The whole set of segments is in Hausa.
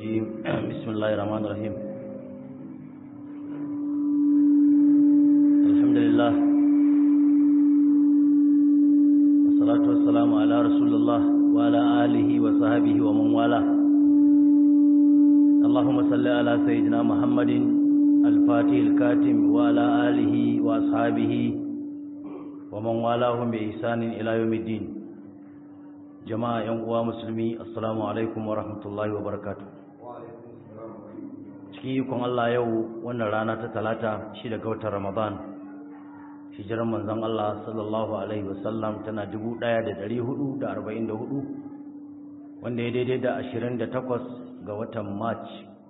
الرجيم بسم الله الرحمن الرحيم الحمد لله والصلاة والسلام على رسول الله وعلى آله وصحبه ومن والاه اللهم صل على سيدنا محمد الفاتح الكاتم وعلى آله وأصحابه ومن والاهم بإحسان إلى يوم الدين jama'a yan uwa musulmi assalamu alaikum wa rahmatullahi wa barakatuh cikin ikon Allah yau wannan rana ta talata shi daga watan ramadan hijiran manzon Allah sallallahu alaihi wasallam tana 1444 wanda ya daidai da 28 ga watan march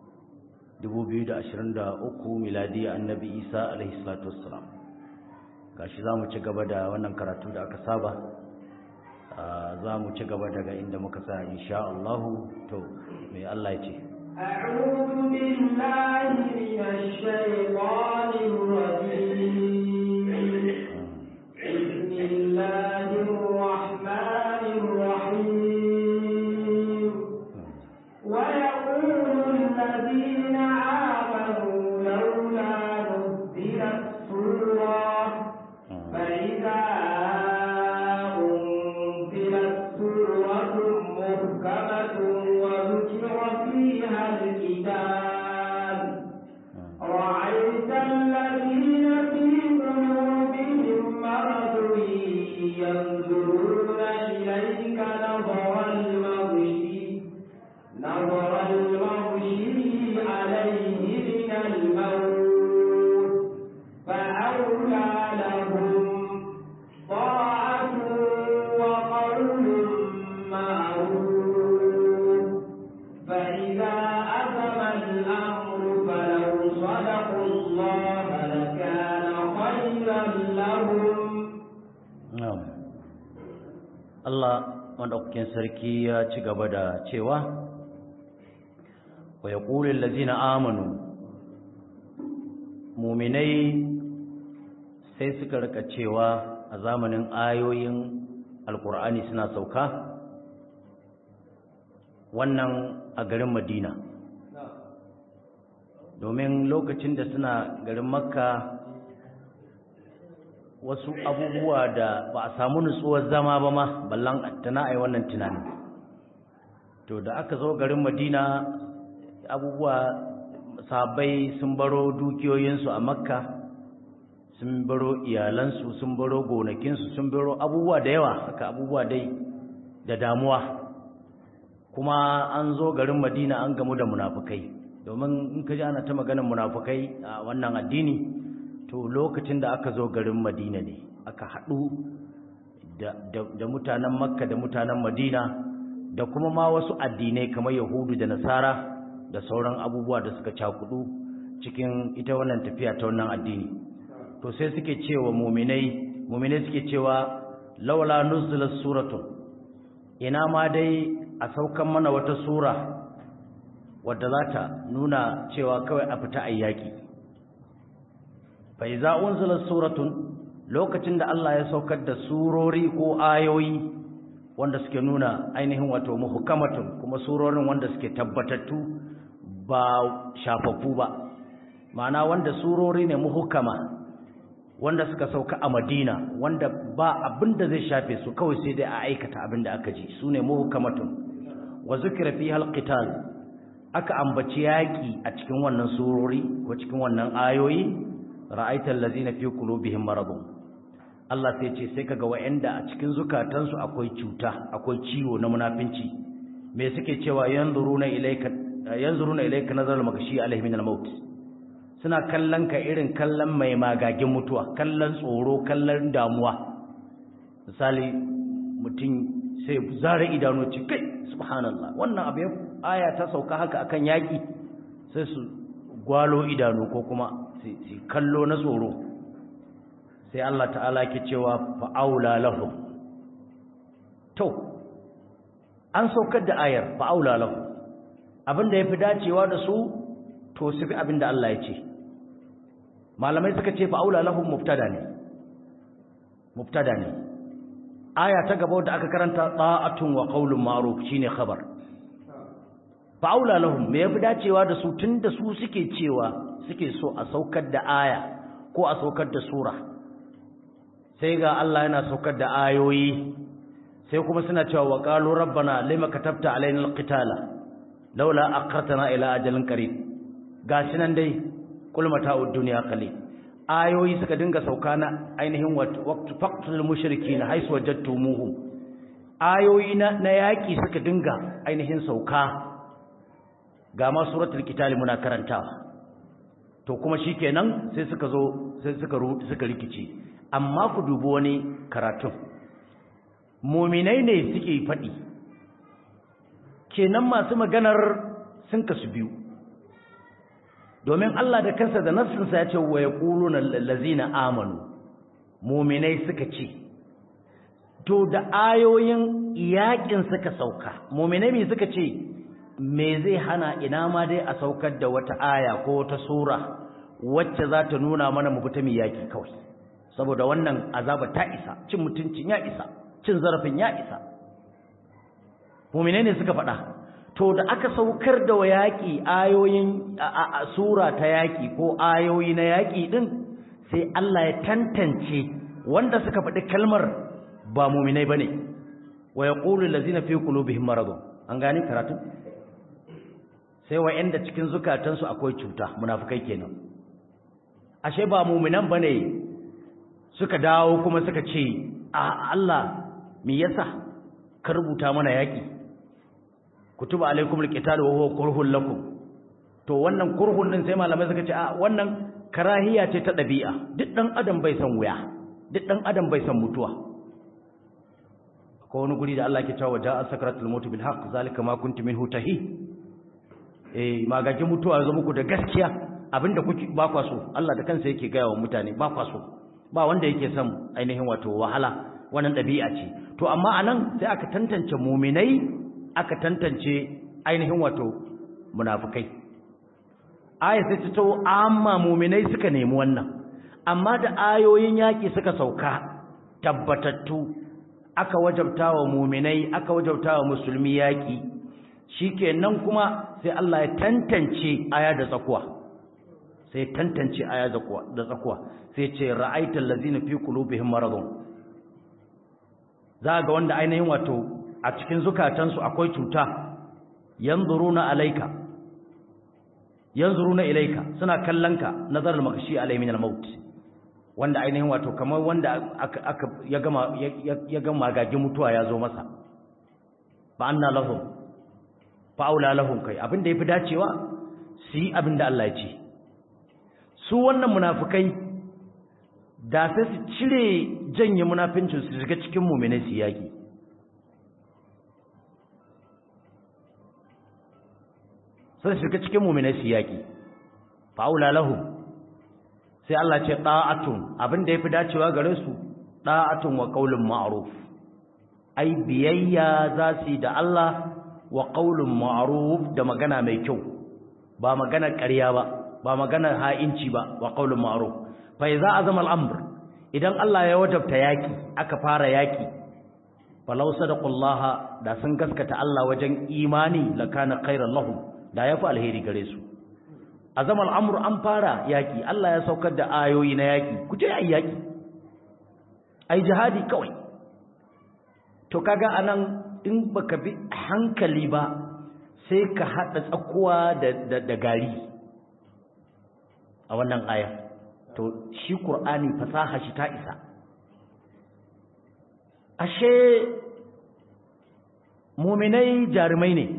2023 miladi annabi isa alaihi salatu wassalam gashi za mu ci gaba da wannan karatu da aka saba za mu ci gaba daga inda muka sa insha Allah to me Allah ya ce أعوذ بالله من الشيطان الرجيم بسم الله الرحمن الرحيم ويقول الذين آمنوا لولا نزلت سورة فإذا محكمة وذكر فيها الكتاب رأيت الذين في قلوبهم مرض ينظرون إليك نظر المغشي نظر المغشي عليه من الموت فأولى لهم طاعة وقول معروف فإذا أتم الأمر فلو صدقوا الله لكان خيرا لهم na'am Allah madaukakin sarki ya ci gaba da cewa wa yaqulul ladzina amanu mu'minai sai suka rika cewa a zamanin ayoyin alkur'ani suna sauka wannan a garin madina domin lokacin da suna garin makka wasu abubuwa da ba a samu nutsuwar zama ba ma ballan tana ai wannan tunani to da aka zo garin madina abubuwa sabai sun baro dukiyoyinsu a makka sun baro iyalansu sun baro gonakinsu sun baro abubuwa da yawa haka abubuwa dai da damuwa kuma an zo garin madina an gamu da munafukai domin in ka ji ana ta maganar munafukai a wannan addini to lokacin da aka zo garin madina ne aka haɗu da mutanen makka da mutanen madina da kuma ma wasu addinai kamar yahudu da nasara da sauran abubuwa da suka cakudu cikin ita wannan tafiya ta wannan addini to sai suke cewa muminai muminai suke cewa laula nuzilat suratun ina ma dai a saukan mana wata sura wadda za ta nuna cewa kawai a fita ayyaki fa iza unzilat suratun lokacin da Allah ya saukar da surori ko ayoyi wanda suke nuna ainihin wato muhkamatun kuma surorin wanda suke tabbatattu ba shafaffu ba ma'ana wanda surori ne muhkama wanda suka sauka a Madina wanda ba abin da zai shafe su kawai sai dai a aikata abin da aka ji sune muhkamatun wa zikra fiha alqital aka ambaci yaki a cikin wannan surori ko cikin wannan ayoyi ra'aital ladzina fi qulubihim maradun Allah sai ce sai kaga wa'anda a cikin zukatansu akwai cuta akwai ciwo na munafinci me suke cewa yanzuruna ilayka yanzuruna ilayka nazar magashi alaihi min al-maut suna kallon ka irin kallon mai magagin mutuwa kallon tsoro kallon damuwa misali mutum sai zare idanu ce kai subhanallah wannan abu aya ta sauka haka akan yaki sai su gwalo idanu ko kuma su kallo na tsoro sai Allah ta'ala ke cewa fa'aula lahum to an saukar da ayar fa'aula lahum abinda yafi dacewa da su to su bi abinda Allah ya ce malamai suka ce fa'aula lahum mubtada ne mubtada ne aya ta gaba da aka karanta ta'atun wa qaulun ma'ruf shine khabar fa'aula lahum me yafi dacewa da su tunda su suke cewa suke so a saukar da aya ko a saukar da sura sai ga Allah yana saukar da ayoyi sai kuma suna cewa wa qalu rabbana lima katabta alaina alqitala laula aqartana ila ajalin qarib gashi nan dai kul mata'ud dunya qalil ayoyi suka dinga sauka na ainihin waqtu faqtul mushrikin haisu wajadtumuhum ayoyi na, na yaki suka dinga ainihin sauka ga ma suratul qital muna karantawa to kuma shikenan sai suka zo sai suka suka rikici amma ku dubi wani karatun muminai ne suke faɗi kenan masu maganar sun kasu biyu domin Allah da kansa da nassinsa ya ce wa ya ƙuluna lallazina amanu muminai suka ce to da ayoyin yaƙin suka sauka muminai mai suka ce me zai hana ina ma dai a saukar da wata aya ko wata sura wacce za ta nuna mana mu fita mai yaƙi kawai saboda wannan azaba ta isa cin mutuncin ya isa cin zarafin ya isa muminai ne suka faɗa to da aka saukar da wa yaƙi ayoyin a sura ta yaƙi ko ayoyi na yaƙi ɗin sai Allah ya tantance wanda suka faɗi kalmar ba muminai ba ne wa ya ƙulu lazina fi qulubihim maradun an gane karatu sai wa yanda cikin zukatansu akwai cuta munafukai kenan ashe ba muminan bane suka dawo kuma suka ce a Allah me yasa ka rubuta mana yaƙi kutuba alaikum alqital wa huwa kurhun lakum to wannan kurhun din sai malamai suka ce a wannan karahiya ce ta dabi'a duk dan adam bai san wuya duk dan adam bai san mutuwa ko wani guri da Allah ke cewa ja'a sakratul maut bil haqq zalika ma kuntum minhu tahi eh magagin mutuwa ya zo muku da gaskiya abinda kuke ba kwa so Allah da kansa yake gaya wa mutane ba kwa so ba wanda yake son ainihin wato wahala wannan dabi'a ce to amma anan sai aka tantance mu'minai aka tantance ainihin wato munafukai aya sai ta tawo amma mu'minai suka nemi wannan amma da ayoyin yaki suka sauka tabbatattu aka wajabta wa mu'minai aka wajabta wa musulmi yaki shikenan kuma sai Allah ya tantance aya da tsakuwa sai tantance aya da tsakuwa sai ce ra'aital ladzina fi qulubihim maradun za ga wanda ainihin wato a cikin zukatansu akwai cuta yanzuruna alayka yanzuruna ilayka suna kallonka nazar al-maghshi alay min al-maut wanda ainihin wato kamar wanda aka, aka ya gama ya gama gagin mutuwa ya zo masa fa anna lahum fa aula lahum kai abinda yafi dacewa su yi abinda Allah ya ce su wannan munafikai da sai su cire janye munafincin su shiga cikin mu'minai su yaki sai shiga cikin mu'minai su yaki fa'ula lahum sai Allah ce da'atun abinda yafi dacewa gare su da'atun wa qaulun ma'ruf ai biyayya za su yi da Allah wa qaulun ma'ruf da magana mai kyau ba magana ƙarya ba ba magana ha'inci ba wa qaulun ma'ruf fa idza azama al-amr idan Allah ya wajabta yaki aka fara yaki falau sadaqullaha da sun gaskata Allah wajen imani lakana khairan lahum da yafi alheri gare su azamal amru an fara yaki Allah ya saukar da ayoyi na yaki ku je ayi yaki ai jihadi kawai to kaga anan in baka bi hankali ba sai ka hada tsakuwa da da, da gari a wannan aya to shi qur'ani fasaha shi ta isa ashe muminai jarumai ne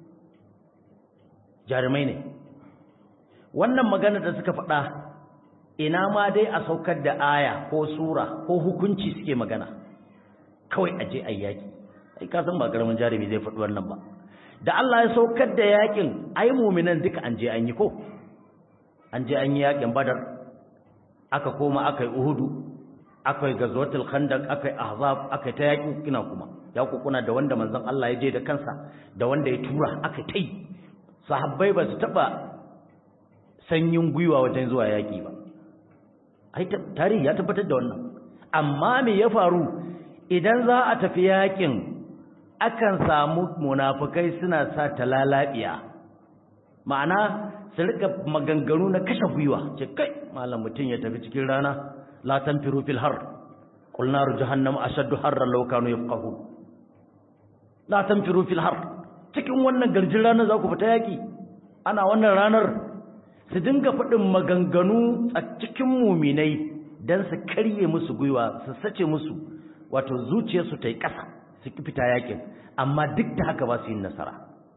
jarumai ne wannan magana da suka faɗa ina ma dai a saukar da aya ko sura ko hukunci suke magana kawai a je ayyaki ai ka san ba karamin jarumi zai faɗi wannan ba da Allah ya saukar da yakin ai muminan duka an je an yi ko an je an yi yakin badar aka koma aka yi uhudu aka yi gazwatul khandaq aka yi ahzab aka yi ta yakin kina kuma ya kuna da wanda manzon Allah ya je da kansa da wanda ya tura aka tai sahabbai ba su taba sanyin gwiwa wajen zuwa yaƙi ba ai tarihi ya tabbatar da wannan amma me ya faru idan za a tafi yaƙin akan samu munafukai suna sa talalabiya ma'ana su rika maganganu na kashe gwiwa ce kai malam mutum ya tafi cikin rana la tanfiru fil har qul naru jahannam ashaddu harran law kanu yafqahun la tanfiru fil har cikin wannan garjin rana za ku fita yaki ana wannan ranar su dinga faɗin maganganu a cikin muminai don su karye musu gwiwa su sace musu wato zuciyarsu ta yi ƙasa su ki fita yakin amma duk da haka ba su yi nasara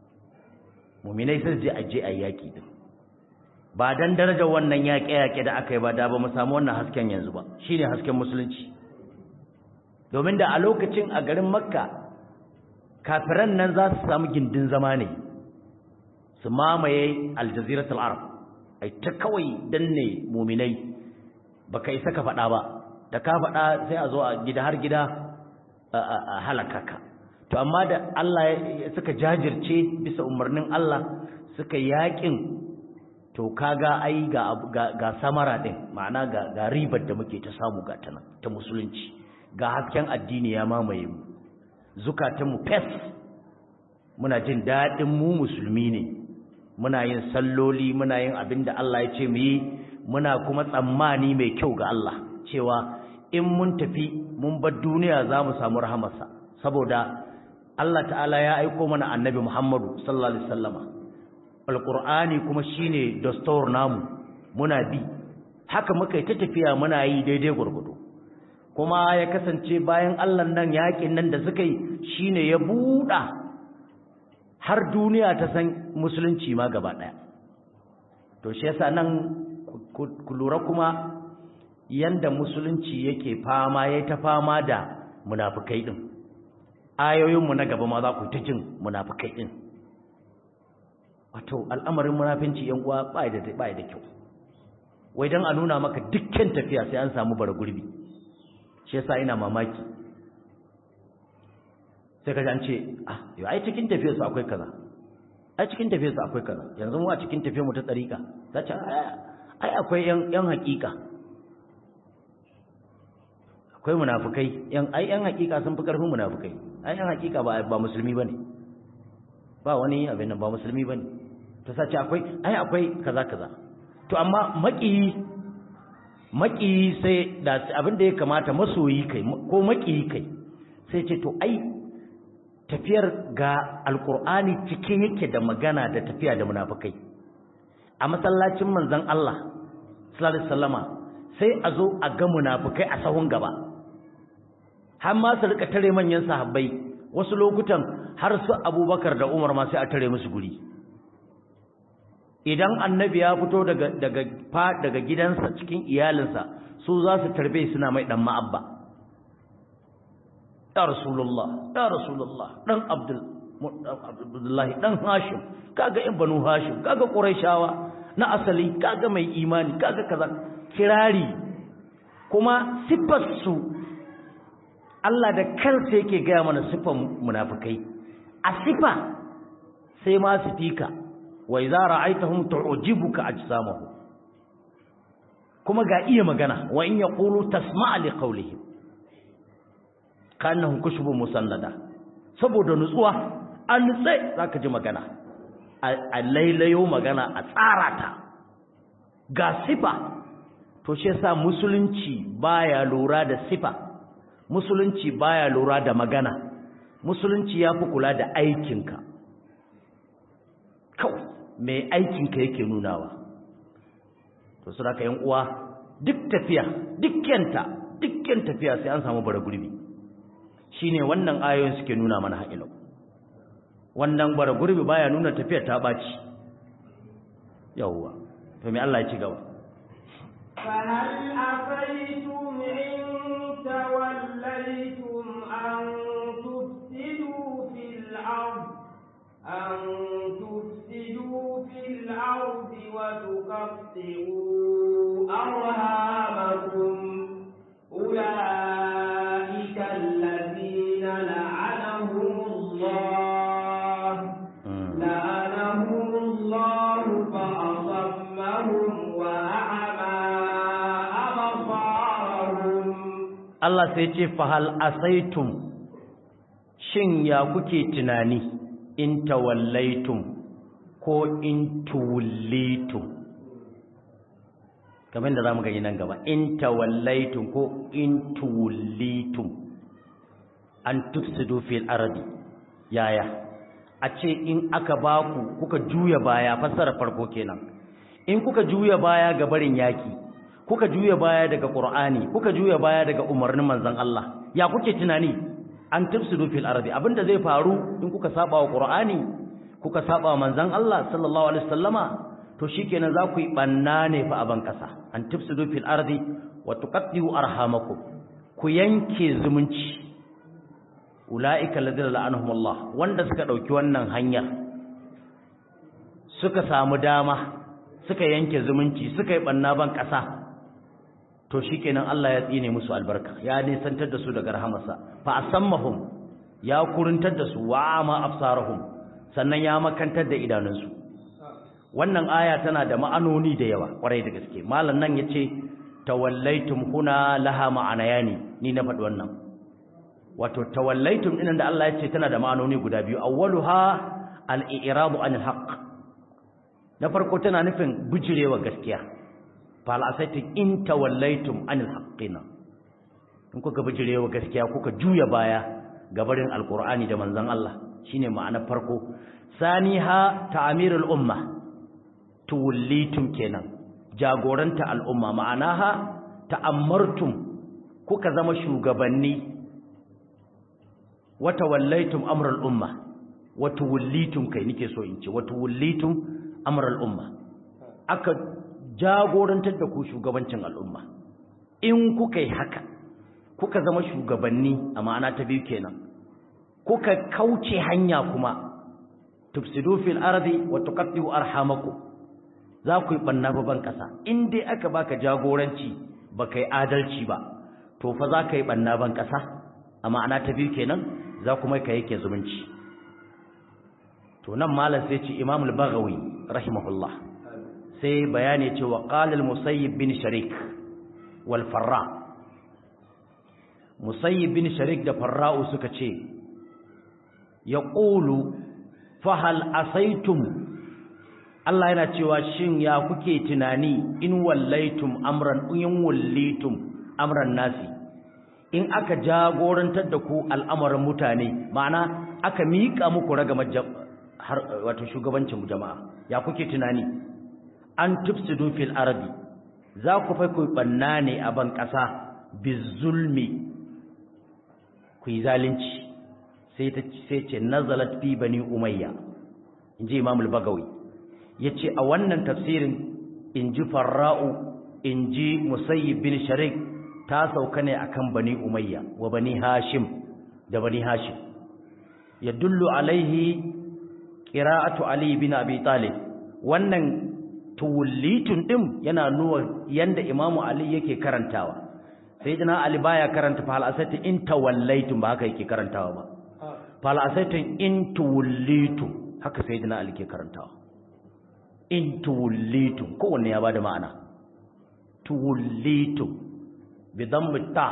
muminai sai je a je a yaƙi din ba dan darajar wannan yaƙe-yaƙe da aka yi ba da ba mu samu wannan hasken yanzu ba shine hasken musulunci domin da a lokacin a garin makka kafiran nan za su samu gindin zama ne su mamaye aljaziratul arab ai ta kawai danne muminai baka isa ka faɗa ba da ka faɗa sai a zo a gida har gida a halaka ka to amma da Allah suka jajirce bisa umarnin Allah suka yakin to kaga ai ga ga samara din ma'ana ga ga ribar da muke ta samu ga tana ta musulunci ga hasken addini ya mamaye mu zukatan mu fes muna jin dadin mu musulmi ne muna yin salloli muna yin abinda Allah ya ce mu yi muna kuma tsammani mai kyau ga Allah cewa in mun tafi mun bar duniya za mu samu rahamarsa saboda Allah ta'ala ya aiko mana annabi Muhammadu sallallahu alaihi wasallama alqur'ani kuma shine dastur namu muna bi haka muka yi ta tafiya muna yi daidai gurgudu kuma ya kasance bayan Allah nan yakin nan da suka yi shine ya buɗa har duniya ta san musulunci ma gaba ɗaya to shi yasa nan ku lura kuma yanda musulunci yake fama yayi ta fama da munafikai din ayoyinmu na gaba ma za ku ta jin munafikai din wato al'amarin munafinci yan uwa ba da ba da kyau wai dan a nuna maka dukkan tafiya sai an samu bara gurbi shi yasa ina mamaki sai ka an ce ah yau ai cikin tafiyar su akwai kaza ai cikin tafiyar su akwai kaza yanzu mu a cikin tafiyar mu ta tsarika ta ce ai akwai yan yan hakika akwai munafukai yan ai yan hakika sun fi karfin munafukai ai yan hakika ba ba musulmi bane ba wani abin nan ba musulmi bane to sace akwai ai akwai kaza kaza to amma maki maki sai da abin da ya kamata masoyi kai ko maki kai sai ce to ai tafiyar ga alqur'ani cike yake da magana da tafiya da munafukai a masallacin manzon Allah sallallahu alaihi wasallama sai a zo a ga munafukai a sahun gaba har ma su rika tare manyan sahabbai wasu lokutan har su abubakar da umar ma sai a tare musu guri idan annabi ya fito daga daga fa daga gidansa cikin iyalinsa su za su tarbe suna mai dan ma'abba ya rasulullah ya rasulullah dan abdul abdullahi dan hashim kaga in banu hashim kaga quraishawa na asali kaga mai imani kaga kaza kirari kuma siffar su Allah da kansa yake gaya mana siffar munafikai a siffa sai ma su fika wa idza ra'aytahum tu'jibuka ajsamuhum kuma ga iya magana wa in yaqulu tasma'a li qawlihim kannahum kushubun musannada saboda nutsuwa an nutse zaka ji magana a lailayo magana a tsara ta ga sifa to shi yasa musulunci baya lura da sifa musulunci baya lura da magana musulunci ya fi kula da aikinka kawai mai aikinka yake nunawa to su raka uwa duk tafiya dukkanta dukkan tafiya sai an samu bara gurbi shine wannan ayoyin suke nuna mana haƙilau wannan bara gurbi baya nuna tafiyar ta ɓaci yawwa to me Allah ya ci gaba فهل أفيتم إن توليتم أن تفسدوا في الأرض أن تفسدوا في الأرض وتقطعوا أرهامكم أولئك الذين لعنهم الله لعنهم الله فأصمهم وأعمى أبصارهم Allah sai ce fahal asaitum shin ya kuke tunani in tawallaitum ko in tuwallitum kamar da za mu gani nan gaba in tawallaitum ko in tuwallitum an tufsidu fil ardi yaya a ce in aka baku kuka juya baya fassara farko kenan in kuka juya baya ga barin yaki kuka juya baya daga qur'ani kuka juya baya daga umarnin manzon Allah ya kuke tunani an tufsidu fil ardi abinda zai faru in kuka saba wa qur'ani kuka saba wa manzon Allah sallallahu alaihi wasallama to shikenan za ku yi banna ne fa a ban kasa an tufsidu fil ardi wa tuqaddu arhamakum ku yanke zumunci ulaika alladhina la'anahum Allah wanda suka dauki wannan hanyar suka samu dama suka yanke zumunci suka yi banna ban kasa to shikenan Allah ya tsine musu albarka ya nisantar da su daga rahamarsa fa asammahum ya kuruntar da su wa ma absarahum sannan ya makantar da idanunsu wannan aya tana da ma'anoni da yawa kwarai da gaske malam nan yace tawallaitum huna laha ma'anayani ni na faɗi wannan wato tawallaitum dinan da Allah yace tana da ma'anoni guda biyu awwaluha al-i'rabu anil haqq na farko tana nufin bujirewa gaskiya fal asaitin in tawallaitum anil haqqina in kuka bijirewa gaskiya kuka juya baya gabarin alqur'ani da manzon Allah shine ma'anar farko saniha ta'mirul umma tuwallitum kenan jagoranta al'umma ma'anaha ta'ammartum kuka zama shugabanni wa tawallaitum amral umma wa tuwallitum kai nike so in ce wa tuwallitum amral umma aka jagorantar da ku shugabancin al'umma in kuka yi haka kuka zama shugabanni a ma'ana ta biyu kenan kuka kauce hanya kuma tufsidu fil ardi wa tuqaddu arhamakum za ku yi banna ban kasa in dai aka baka jagoranci baka yi adalci ba to fa za ka yi banna ban kasa a ma'ana ta biyu kenan za kuma ka yake zumunci to nan malam sai ce Imam al-Baghawi rahimahullah sai bayani cewa qala al-Musayyib bin Sharik wal Farra Musayyib bin Sharik da Farra'u suka ce yaqulu fa hal asaitum Allah yana cewa shin ya kuke tunani in wallaitum amran in wallitum amran nasi in aka jagorantar da ku al'amarin mutane ma'ana aka miƙa muku ragamar wato shugabancin jama'a ya kuke tunani an tufsidu fil ardi za ku fa ku banna ne a ban ƙasa bizulmi ku yi zalunci sai ta sai ce nazalat fi bani umayya inji imam al-bagawi yace a wannan tafsirin inji farra'u inji musayyib bin sharik ta sauka ne akan bani umayya wa bani hashim da bani hashim yadullu alaihi qira'atu ali bin abi talib wannan tuwallitun din yana nuna yanda imamu ali yake karantawa sayyidina ali baya karanta fa al-asati in tawallaitum ba haka yake karantawa ba fa al-asati in tuwallitum haka sayyidina ali ke karantawa in tuwallitum kowanne ya bada ma'ana tuwallitum bi dhammi ta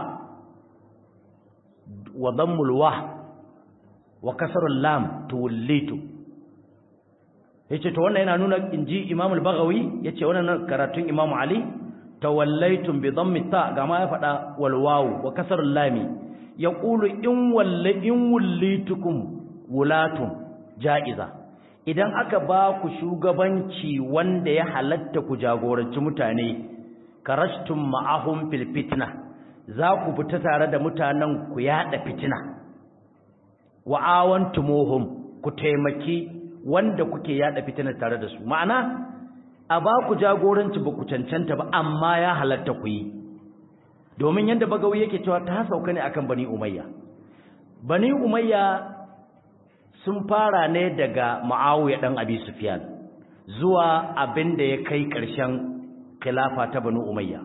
wa dhammi al-wah wa kasr al-lam tuwallitum yace to wannan yana nuna inji Imam al-Baghawi yace wannan karatun Imam Ali tawallaitum bi dhammi ta ga ma ya fada wal wawu wa kasr al-lami yaqulu in walla in wallitukum wulatun ja'iza idan aka ba ku shugabanci wanda ya halatta ku jagoranci mutane karashtum ma'ahum fil fitna za ku fita tare da mutanen ku yada fitina wa awantumuhum ku taimaki wanda kuke yada fitina tare da su ma'ana a ba ku jagoranci ba ku cancanta ba amma ya halatta ku yi domin yadda bagawi yake cewa ta sauka ne akan bani umayya bani umayya sun fara ne daga ma'awiya dan abi sufyan zuwa abin da ya kai ƙarshen khilafa ta banu umayya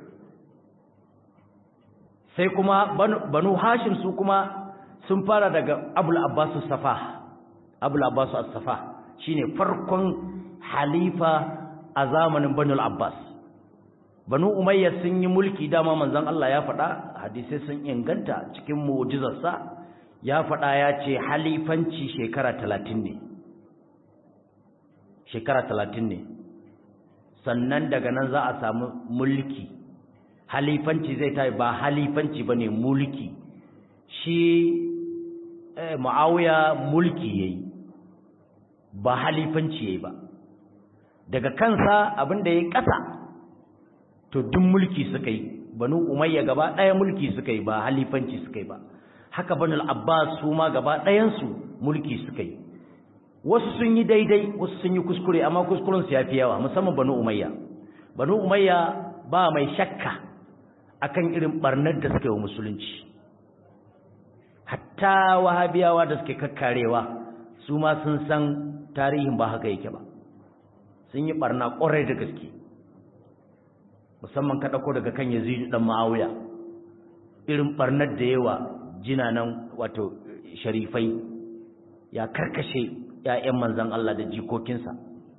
sai kuma banu hashim su kuma sun fara daga abul abbas safa abul abbas as-safa shine farkon halifa a zamanin banu abbas banu umayya sun yi mulki dama manzon Allah ya faɗa hadisi sun inganta cikin mu'jizarsa ya faɗa ya ce halifanci shekara talatin ne shekara talatin ne sannan daga nan za a samu mulki halifanci zai tayi ba halifanci ba ne mulki shi ma'auya mulki ya yi ba halifanci ya yi ba daga kansa abinda ya yi ƙasa to duk mulki suka yi banu umayya gaba ɗaya mulki suka yi ba halifanci suka yi ba haka banu abbas su ma gaba ɗayansu mulki suka yi wasu sun yi daidai wasu sun yi kuskure amma kuskurensu ya fi yawa musamman banu umayya banu umayya ba mai shakka akan irin barnar da suka yi wa musulunci hatta wahabiyawa da suke kakkarewa su ma sun san tarihin ba haka yake ba sun yi barna ƙwarai da gaske musamman ka ɗauko daga kan yazidu ɗan ma'auya irin barnar da yawa jinanan wato sharifai ya karkashe ‘ya'yan manzan Allah da jikokinsa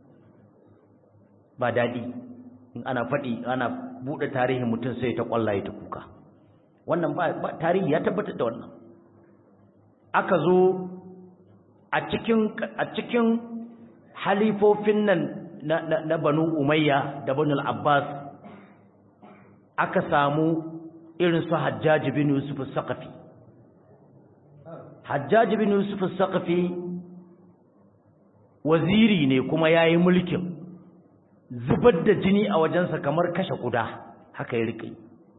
ba daɗi in ana faɗi ana buɗe tarihin mutum sai ta ƙwallaye ta kuka wannan ba tarihi ya tabbatar da wannan aka zo a cikin a cikin halifofin nan na, na, na banu umayya da banu abbas aka samu irin su hajjaji bin yusuf saqafi hajjaji bin yusuf saqafi waziri ne kuma yayi mulkin zubar da jini a wajensa kamar kashe kuda haka ya rike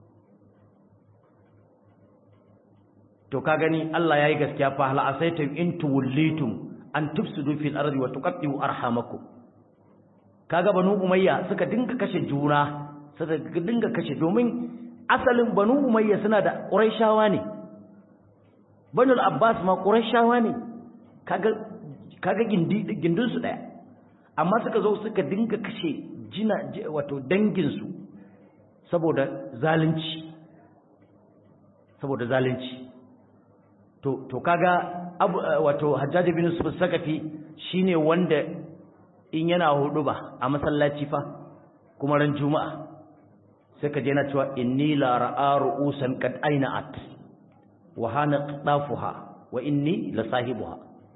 to ka gani Allah yayi gaskiya fa hal asaitum in tuwallitum an tufsidu fil ardi wa tuqatti'u arhamakum kaga banu umayya suka dinga kashe juna suka dinga kashe domin asalin banu umayya suna da quraishawa ne banu abbas ma quraishawa ne kaga kaga gindi gindin su daya amma suka zo suka dinga kashe jina wato dangin su saboda zalunci saboda zalunci to to kaga abu wato hajjaj bin yusuf sakafi shine wanda in yana hudu ba a masallaci fa kuma ran juma'a sai ka je na cewa inni la ra'a ru'usan qad ayna'at wa hana qadafuha wa inni la sahibuha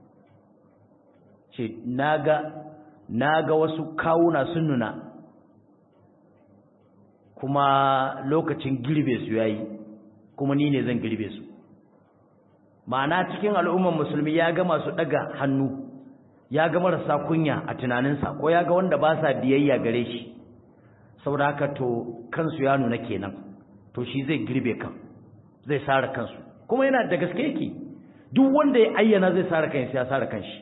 ce naga naga wasu kawuna sun nuna kuma lokacin girbe su yayi kuma ni ne zan girbe su ma'ana cikin al'ummar musulmi ya ga masu daga hannu ya ga marasa kunya a tunaninsa ko ya ga wanda ba sa biyayya gare shi saboda haka to kansu ya nuna kenan to shi zai girbe kan zai sare kansu kuma yana da gaske yake duk wanda ya ayyana zai sare kansa ya sare kanshi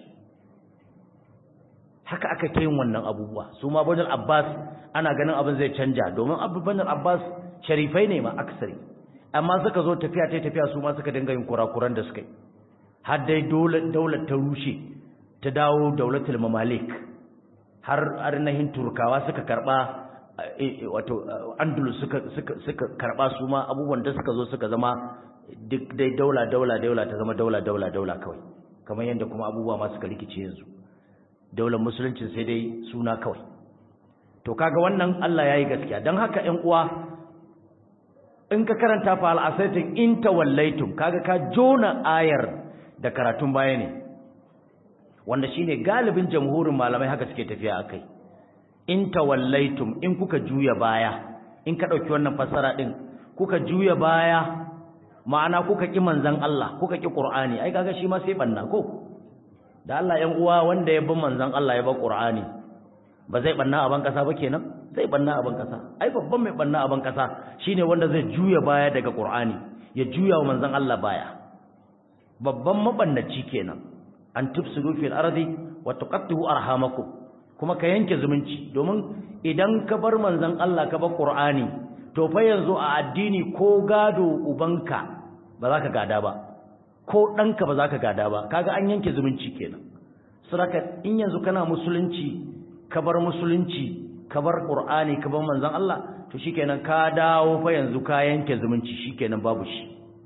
haka aka kai wannan abubuwa su ma banin abbas ana ganin abin zai canja domin abubuwan abbas sharifai ne ma aksari amma suka zo tafiya ta tafiya su ma suka dinga yin kurakuran da suka yi har dai daular ta rushe ta dawo daulatul mamalik har arnahin turkawa suka karba wato andalus suka suka suka karba su ma abubuwan da suka zo suka zama duk dai daula daula daula ta zama daula daula daula kawai kamar yadda kuma abubuwa ma suka rikice yanzu daular musulunci sai dai suna kawai to kaga wannan Allah yayi gaskiya dan haka ƴan uwa in ka karanta fa al'asaitin in tawallaitum kaga ka jona ayar da karatun baya ne wanda shine galibin jamhurin malamai haka suke tafiya akai in tawallaitum in kuka juya baya in ka dauki wannan fassara din kuka juya baya ma'ana kuka ki manzon Allah kuka ki Qur'ani ai kaga shi ma sai banna ko da Allah yan uwa wanda ya bi manzon Allah ya ba Qur'ani ba zai banna a ban kasa ba kenan zai banna a ban kasa ai babban mai banna a ban kasa shine wanda zai juya baya daga Qur'ani ya juya wa manzon Allah baya babban mabannaci kenan an tufsidu fil ardi wa tuqattihu arhamakum kuma ka yanke zumunci domin idan ka bar manzon Allah ka bar Qur'ani to fa yanzu a addini ko gado ubanka ba za ka gada ba ko ɗanka ba za ka gada ba kaga an yanke zumunci kenan saboda in yanzu kana musulunci ka bar musulunci ka bar Qur'ani ka bar manzon Allah to shikenan ka dawo fa yanzu ka yanke zumunci shikenan babu shi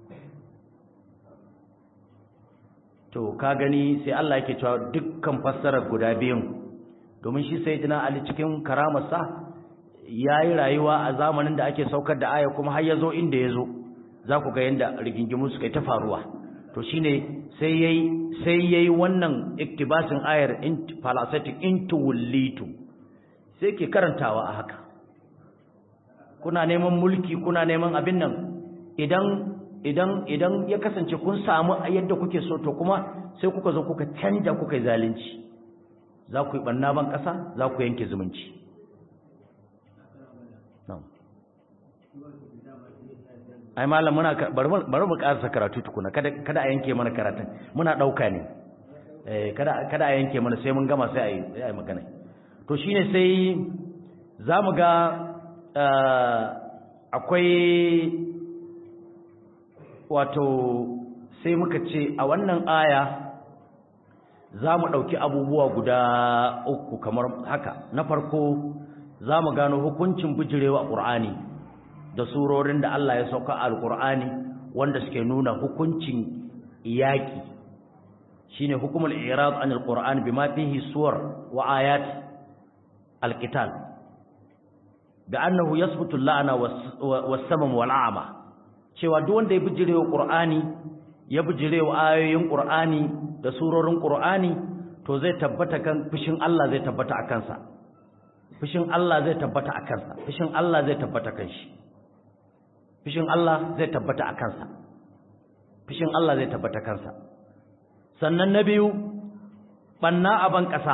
to ka gani sai Allah yake cewa dukkan fassarar guda biyun domin shi sayyidina Ali cikin karamarsa yayi rayuwa a zamanin da ake saukar da aya kuma har yazo inda yazo za ku ga yanda rigingimu suka ta faruwa to shine sai yayi sai yayi wannan iktibasin ayar in falasatic into wullitu sai ke karantawa a haka kuna neman mulki kuna neman abin nan idan idan idan ya kasance kun samu yadda kuke so to kuma sai kuka zo kuka canja kuka yi zalunci za ku yi banna ban kasa za ku yanke zumunci ai malam muna bari mu karasa karatu tukuna kada kada a yanke mana karatun muna dauka ne eh kada kada a yanke mana sai mun gama sai ayi sai ayi magana to shine sai zamu ga akwai wato sai muka ce a wannan aya zamu dauki abubuwa guda uku kamar haka na farko zamu gano hukuncin bijirewa qur'ani da surorin da Allah ya sauka a alqur'ani wanda suke nuna hukuncin iyaki shine hukumul i'rad an alqur'an bima fihi suwar wa ayat alqital da annahu yasbutu la'ana was-samam wal-a'ma cewa duk wanda ya bijirewa qur'ani ya bijirewa ayoyin qur'ani da surorin qur'ani to zai tabbata kan fushin Allah zai tabbata a kansa fushin Allah zai tabbata a kansa fushin Allah zai tabbata kan shi fushin Allah zai tabbata a kansa fushin Allah zai tabbata kansa sannan na biyu banna a ban ƙasa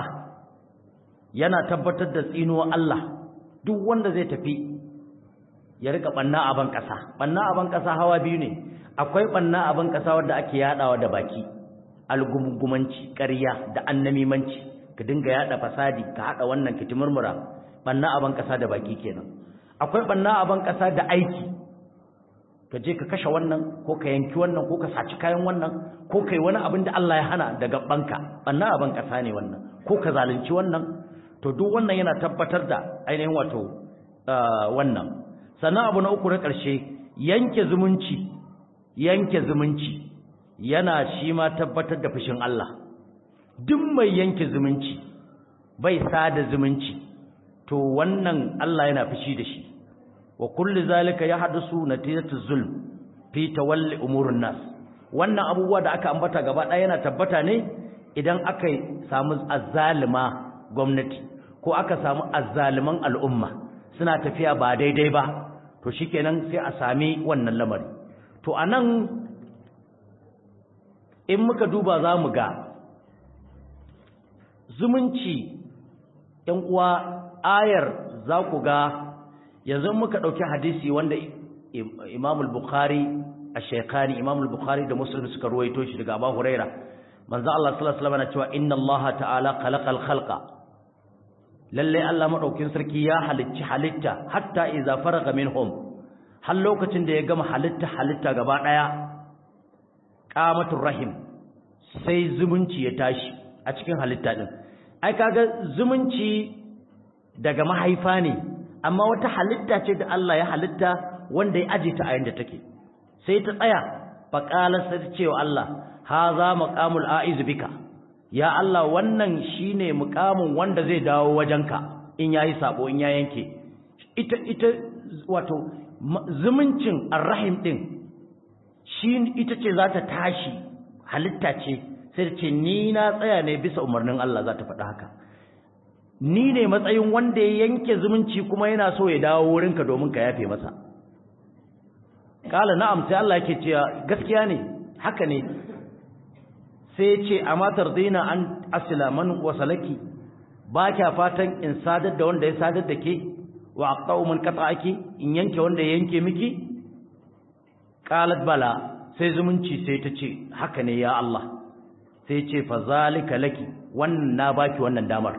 yana tabbatar da tsinuwa Allah duk wanda zai tafi ya rika banna a ban ƙasa banna a ban ƙasa hawa biyu ne akwai banna a ban ƙasa wanda ake yadawa da baki algumgumanci ƙarya da annamimanci ka dinga yada fasadi ka hada wannan kitimurmura banna a ban ƙasa da baki kenan akwai banna a ban ƙasa da aiki ka je ka kashe wannan ko ka yanki wannan ko ka saci kayan wannan ko kai wani abin da Allah ya hana daga banka banna a ban ƙasa ne wannan ko ka zalunci wannan to duk wannan yana tabbatar da ainihin wato wannan sannan abu na uku na ƙarshe yanke zumunci yanke zumunci yana shi ma tabbatar da fushin Allah duk mai yanke zumunci bai sada zumunci to wannan Allah yana fushi da shi wa kulli zalika yahdusu natijatu zulm fi tawalli umurun nas wannan abubuwa da aka ambata gaba ɗaya yana tabbata ne idan aka samu azzalima gwamnati ko aka samu azzaliman al'umma suna tafiya ba daidai ba to shikenan sai a sami wannan lamari to anan in muka duba za mu ga zumunci ‘yan uwa ayar za ku ga yanzu muka ɗauki hadisi wanda imamul bukhari a shekani imamul bukhari da muslim suka ruwaito shi daga abu huraira manzo Allah sallallahu alaihi wasallam cewa inna Allah ta'ala khalaqal khalqa lalle Allah madaukin sarki ya halicci halitta hatta idza faraga minhum har lokacin da ya gama halitta halitta gaba daya qamatur rahim sai zumunci ya tashi a cikin halitta din ai kaga zumunci daga mahaifa ne amma wata halitta ce da Allah ya halitta wanda ya aje ta a yanda take sai ta tsaya faqala sai ta ce wa Allah haza maqamul aiz bika ya Allah wannan shine muqamin wanda zai dawo wajenka in yayi sabo in ya yanke ita ita wato zumuncin arrahim din shi ita ce za ta tashi halitta ce sai ta ce ni na tsaya ne bisa umarnin Allah za ta faɗa haka ni ne matsayin wanda ya yanke zumunci kuma yana so ya dawo wurinka domin ka yafe masa kala na'am sai Allah yake cewa gaskiya ne haka ne sai ya ce amma tardina an asila man wasalaki ba kya fatan in sadar da wanda ya sadar da ke wa aqta'u man qata'aki in yanke wanda ya yanke miki qalat bala sai zumunci sai ta ce haka ne ya Allah sai ce fa zalika laki wannan na baki wannan damar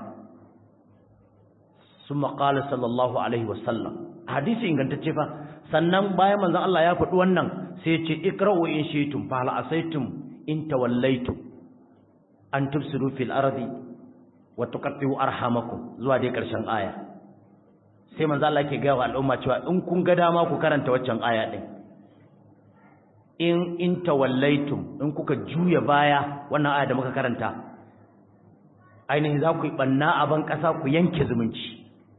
summa qala sallallahu alaihi wasallam hadisi ingantacce fa sannan bayan manzon Allah ya faɗi wannan sai ce ikra'u in shi'tum fa hal asaytum in tawallaytum an tufsidu fil ardi wa tuqatti'u arhamakum zuwa dai karshen aya sai manzo Allah yake ga wa al'umma cewa in kun ga dama ku karanta waccan aya din in in tawallaitum in kuka juya baya wannan aya da muka karanta ainihin za ku yi banna a ban ƙasa ku yanke zumunci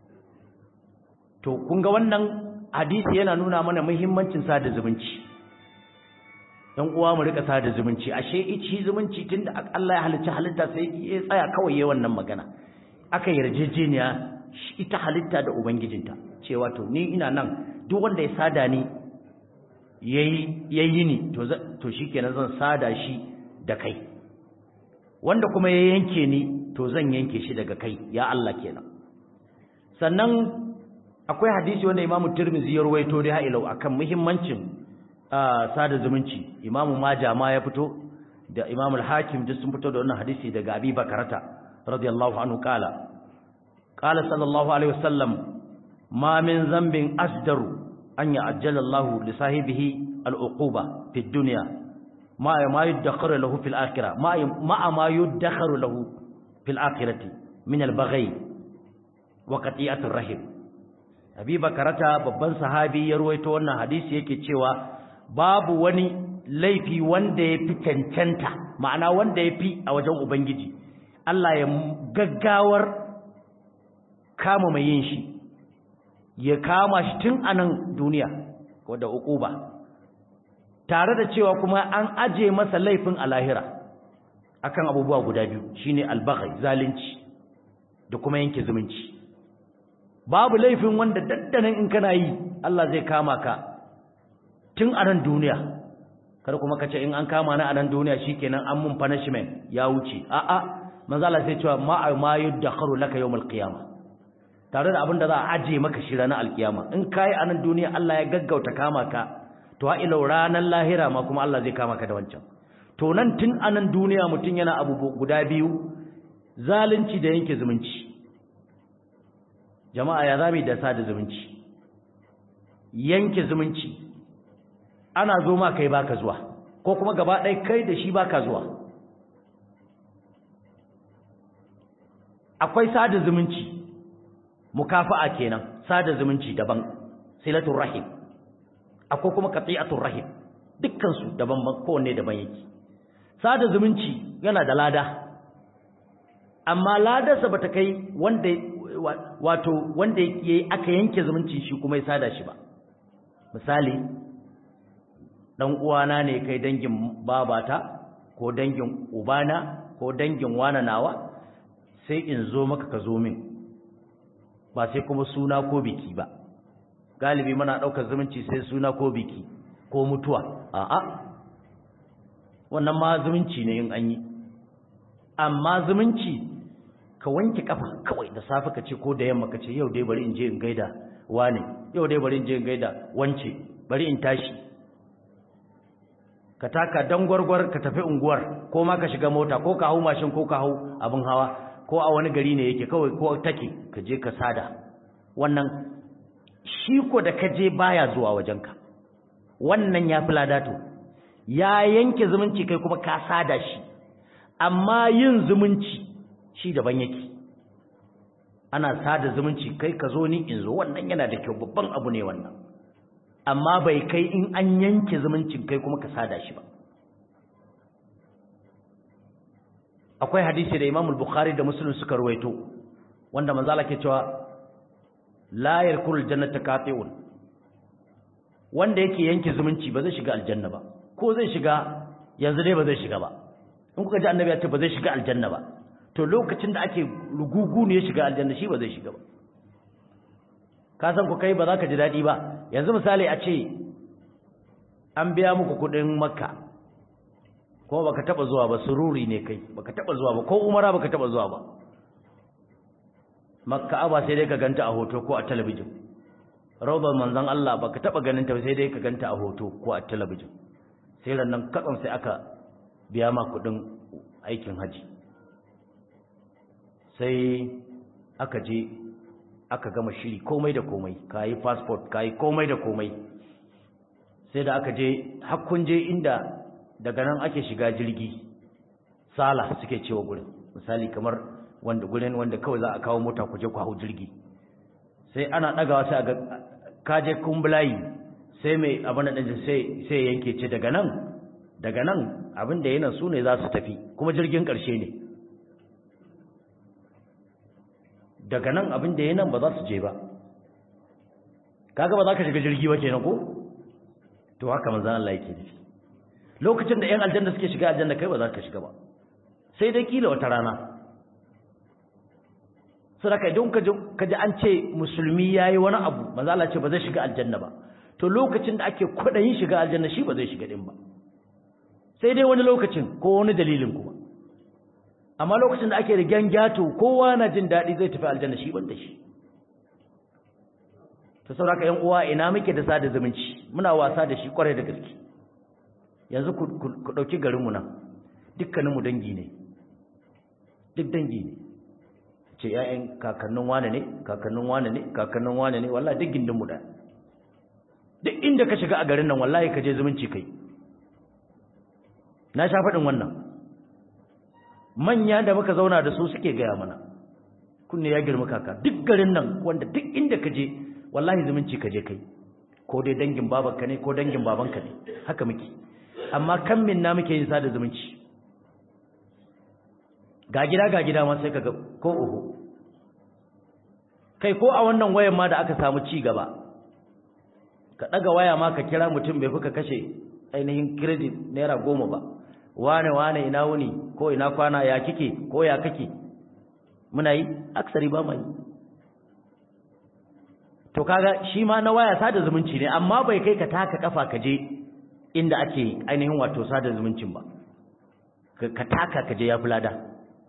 to kun ga wannan hadisi yana nuna mana muhimmancin sada zumunci dan uwa mu rika sada zumunci ashe ici zumunci tunda Allah ya halicci halitta sai ya tsaya kawai yayin wannan magana aka yarjejeniya ita halitta da ubangijinta cewa to ni ina nan duk wanda ya sada ni yayi yayi ni to to shikenan zan sada shi da kai wanda kuma ya yanke ni to zan yanke shi daga kai ya Allah kenan sannan akwai hadisi wanda Imam Tirmidhi ya rawaito da ha'ilau akan muhimmancin sada zumunci Imam Majah ma ya fito da Imam Al-Hakim duk sun fito da wannan hadisi daga Abi Bakarata radiyallahu anhu kala qala sallallahu alaihi wasallam ma min zambin asdaru an ya'ajjala Allah li sahibihi al-uquba fi dunya ma ma yudakhkharu lahu fil akhirah ma ma ma yudakhkharu lahu fil akhirati min al-baghi wa qati'atir rahim Abi Bakarata babban sahabi ya ruwaito wannan hadisi yake cewa babu wani laifi wanda ya fi cancanta ma'ana wanda ya fi a wajen Ubangiji Allah ya gaggawar kama mai yin shi ya kama shi tun a nan duniya wadda uquba tare da cewa kuma an aje masa laifin a lahira akan abubuwa guda biyu shine albaghi zalunci da kuma yanke zumunci babu laifin wanda daddanan in kana yi Allah zai kama ka tun a nan duniya kar kuma kace in an kama ni a nan duniya shikenan an mun punishment ya wuce a'a manzo Allah sai cewa ma ma yudakharu laka yawmal qiyamah tare da abin da za a aje maka shi ranar alkiyama in kai a nan duniya Allah ya gaggauta kama ka to ha ila ranar lahira ma kuma Allah zai kama ka da wancan to nan tun a nan duniya mutun yana abu guda biyu zalunci da yanke zumunci jama'a ya zami da sada zumunci yanke zumunci ana zo ma kai baka zuwa ko kuma gaba ɗaya kai da shi baka zuwa akwai sada zumunci mukafa'a kenan sada zumunci daban silatul rahim akwai kuma qati'atul rahim dukkan su daban kowanne daban yake sada zumunci yana da lada amma ladarsa bata kai wanda wato wanda yayi aka yanke zumunci shi kuma ya sada shi ba misali dan uwana ne kai dangin babata ko dangin ubana ko dangin wana nawa sai in zo maka ka zo min ba sai kuma suna ko biki ba galibi muna daukar zumunci sai suna ko biki ko mutuwa a'a wannan ma zumunci ne in an yi amma zumunci ka wanke kafa kawai da safe ka ce ko da yamma ka ce yau dai bari in je in gaida wane yau dai bari in je in gaida wance bari in tashi ka taka dan gwargwar ka tafi unguwar ko ma ka shiga mota ko ka hau mashin ko ka hau abin hawa ko a wani gari ne yake kawai ko take ka je ka sada wannan shi ko da ka je baya zuwa wajenka wannan ya fi ladato ya yanke zumunci kai kuma ka sada shi amma yin zumunci shi daban yake ana sada zumunci kai ka zo ni in zo wannan yana da kyau babban abu ne wannan amma bai kai in an yanke zumuncin kai kuma ka sada shi ba akwai hadisi da Imam Bukhari da Muslim suka ruwaito wanda manzo Allah ke cewa la yarkul jannata qati'un wanda yake yanke zumunci ba zai shiga aljanna ba ko zai shiga yanzu dai ba zai shiga ba in kuka ji annabi ya ce ba zai shiga aljanna ba to lokacin da ake rugugu ne ya shiga aljanna shi ba zai shiga ba ka san ku kai ba za ka ji daɗi ba yanzu misali a ce an biya muku kuɗin makka ko baka taba zuwa ba sururi ne kai baka taba zuwa ba ko umara baka taba zuwa ba makka aba sai dai ka ganta a hoto ko a talabijin rawdar manzon Allah baka taba ganin ta sai dai ka ganta a hoto ko a talabijin sai ran nan katsan sai aka biya ma kuɗin aikin haji sai aka je aka gama shiri komai da komai ka yi passport ka yi komai da komai sai da aka je hakkun je inda daga nan ake shiga jirgi sala suke cewa gurin misali kamar wanda gurin wanda kawai za a kawo mota ku je ku hau jirgi sai ana ɗagawa sai ga kaje kumbulayi sai mai abin da sai sai yanke ce daga nan daga nan abin da yana su ne za su tafi kuma jirgin ƙarshe ne daga nan abin da yana ba za su je ba kaga ba za ka shiga jirgi ba kenan ko to haka manzon Allah yake nufi lokacin da 'yan aljanna suke shiga aljanna kai ba za ka shiga ba sai dai kila wata rana sadaka idan ka ji an ce musulmi ya yi wani abu manzo Allah ce ba zai shiga aljanna ba to lokacin da ake kwaɗayin shiga aljanna shi ba zai shiga din ba sai dai wani lokacin ko wani dalilin kuma amma lokacin da ake rigan gyato kowa na jin daɗi zai tafi aljanna shi ban da shi ta sauraka yan uwa ina muke da sada zumunci muna wasa da shi kwarai da gaske yanzu ku ɗauki garinmu nan dukkaninmu dangi ne duk dangi ne ce ‘ya'yan kakannin wane ne kakannin wane ne kakannin wane ne wallahi duk gindinmu da duk inda ka shiga a garin nan wallahi ka je zumunci kai na sha faɗin wannan manya da muka zauna da su suke gaya mana kunne ya girma kaka duk garin nan wanda duk inda ka je wallahi zumunci ka je kai ko dai dangin babanka ne ko dangin babanka ne haka muke amma kan min na muke yin sada zumunci ga gida ga gida ma sai kaga ko uhu kai ko a wannan wayan ma da aka samu ci gaba ka daga waya ma ka kira mutum bai fuka kashe ainihin credit naira goma ba wane wane ina wuni ko ina kwana ya kike ko ya kake muna yi aksari ba mai to kaga shi ma na waya sada zumunci ne amma bai kai ka taka kafa ka je inda ake ainihin wato sada zumuncin ba ka taka ka je ya fulada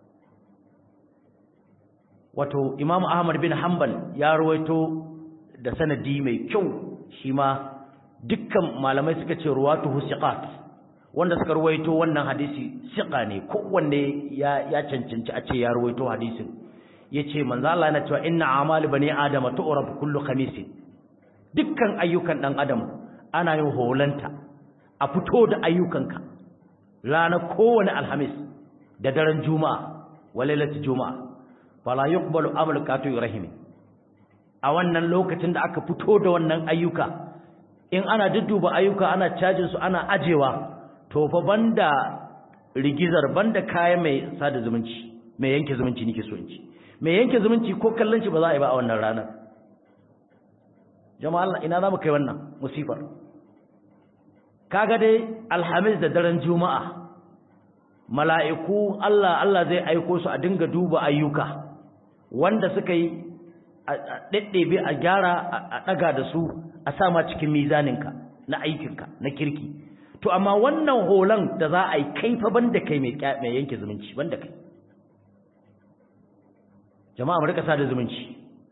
wato imam ahmad bin hanbal ya rawaito da sanadi mai kyau shi ma dukkan malamai suka ce ruwatuhu siqat wanda suka rawaito wannan hadisi siqa ne kowanne ya ya cancanci a ce ya rawaito hadisin yace manzo Allah yana cewa inna amali bani adama tu'rab kullu khamis dukkan ayyukan dan adam ana yin holanta a fito da ayyukanka ranar kowane alhamis da daren juma'a walailatu juma'a fala yuqbalu amalu katu rahimi a wannan lokacin da aka fito da wannan ayyuka in ana dudduba ayyuka ana cajin su ana ajewa to fa banda rigizar banda kayan mai sada zumunci mai yanke zumunci nake so in ci mai yanke zumunci ko kallon shi ba za a yi ba a wannan ranar jama'a Allah ina za mu kai wannan musifar kaga dai alhamis da daren juma'a mala'iku Allah Allah zai aiko su a dinga duba ayyuka wanda suka yi a ɗaɗɗebe a gyara a ɗaga da su a sama cikin mizaninka na aikinka na kirki to amma wannan holan da za a yi kaifa banda kai mai yanke zumunci banda kai jama'a mu rika sada zumunci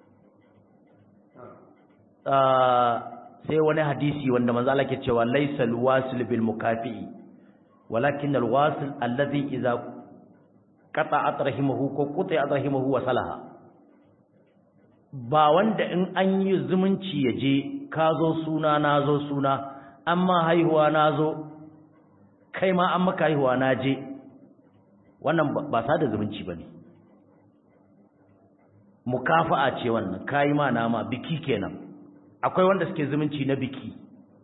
sai wani hadisi wanda manzo Allah ke cewa laysal wasil bil mukafi walakin al wasil alladhi idza qata'at rahimahu ko quta'at rahimahu wa salaha ba wanda in an yi zumunci yaje ka zo suna na zo suna amma haihuwa na zo kai ma an maka haihuwa na je wannan ba sada zumunci bane mukafa'a ce wannan kai ma nama biki kenan akwai wanda suke zumunci na biki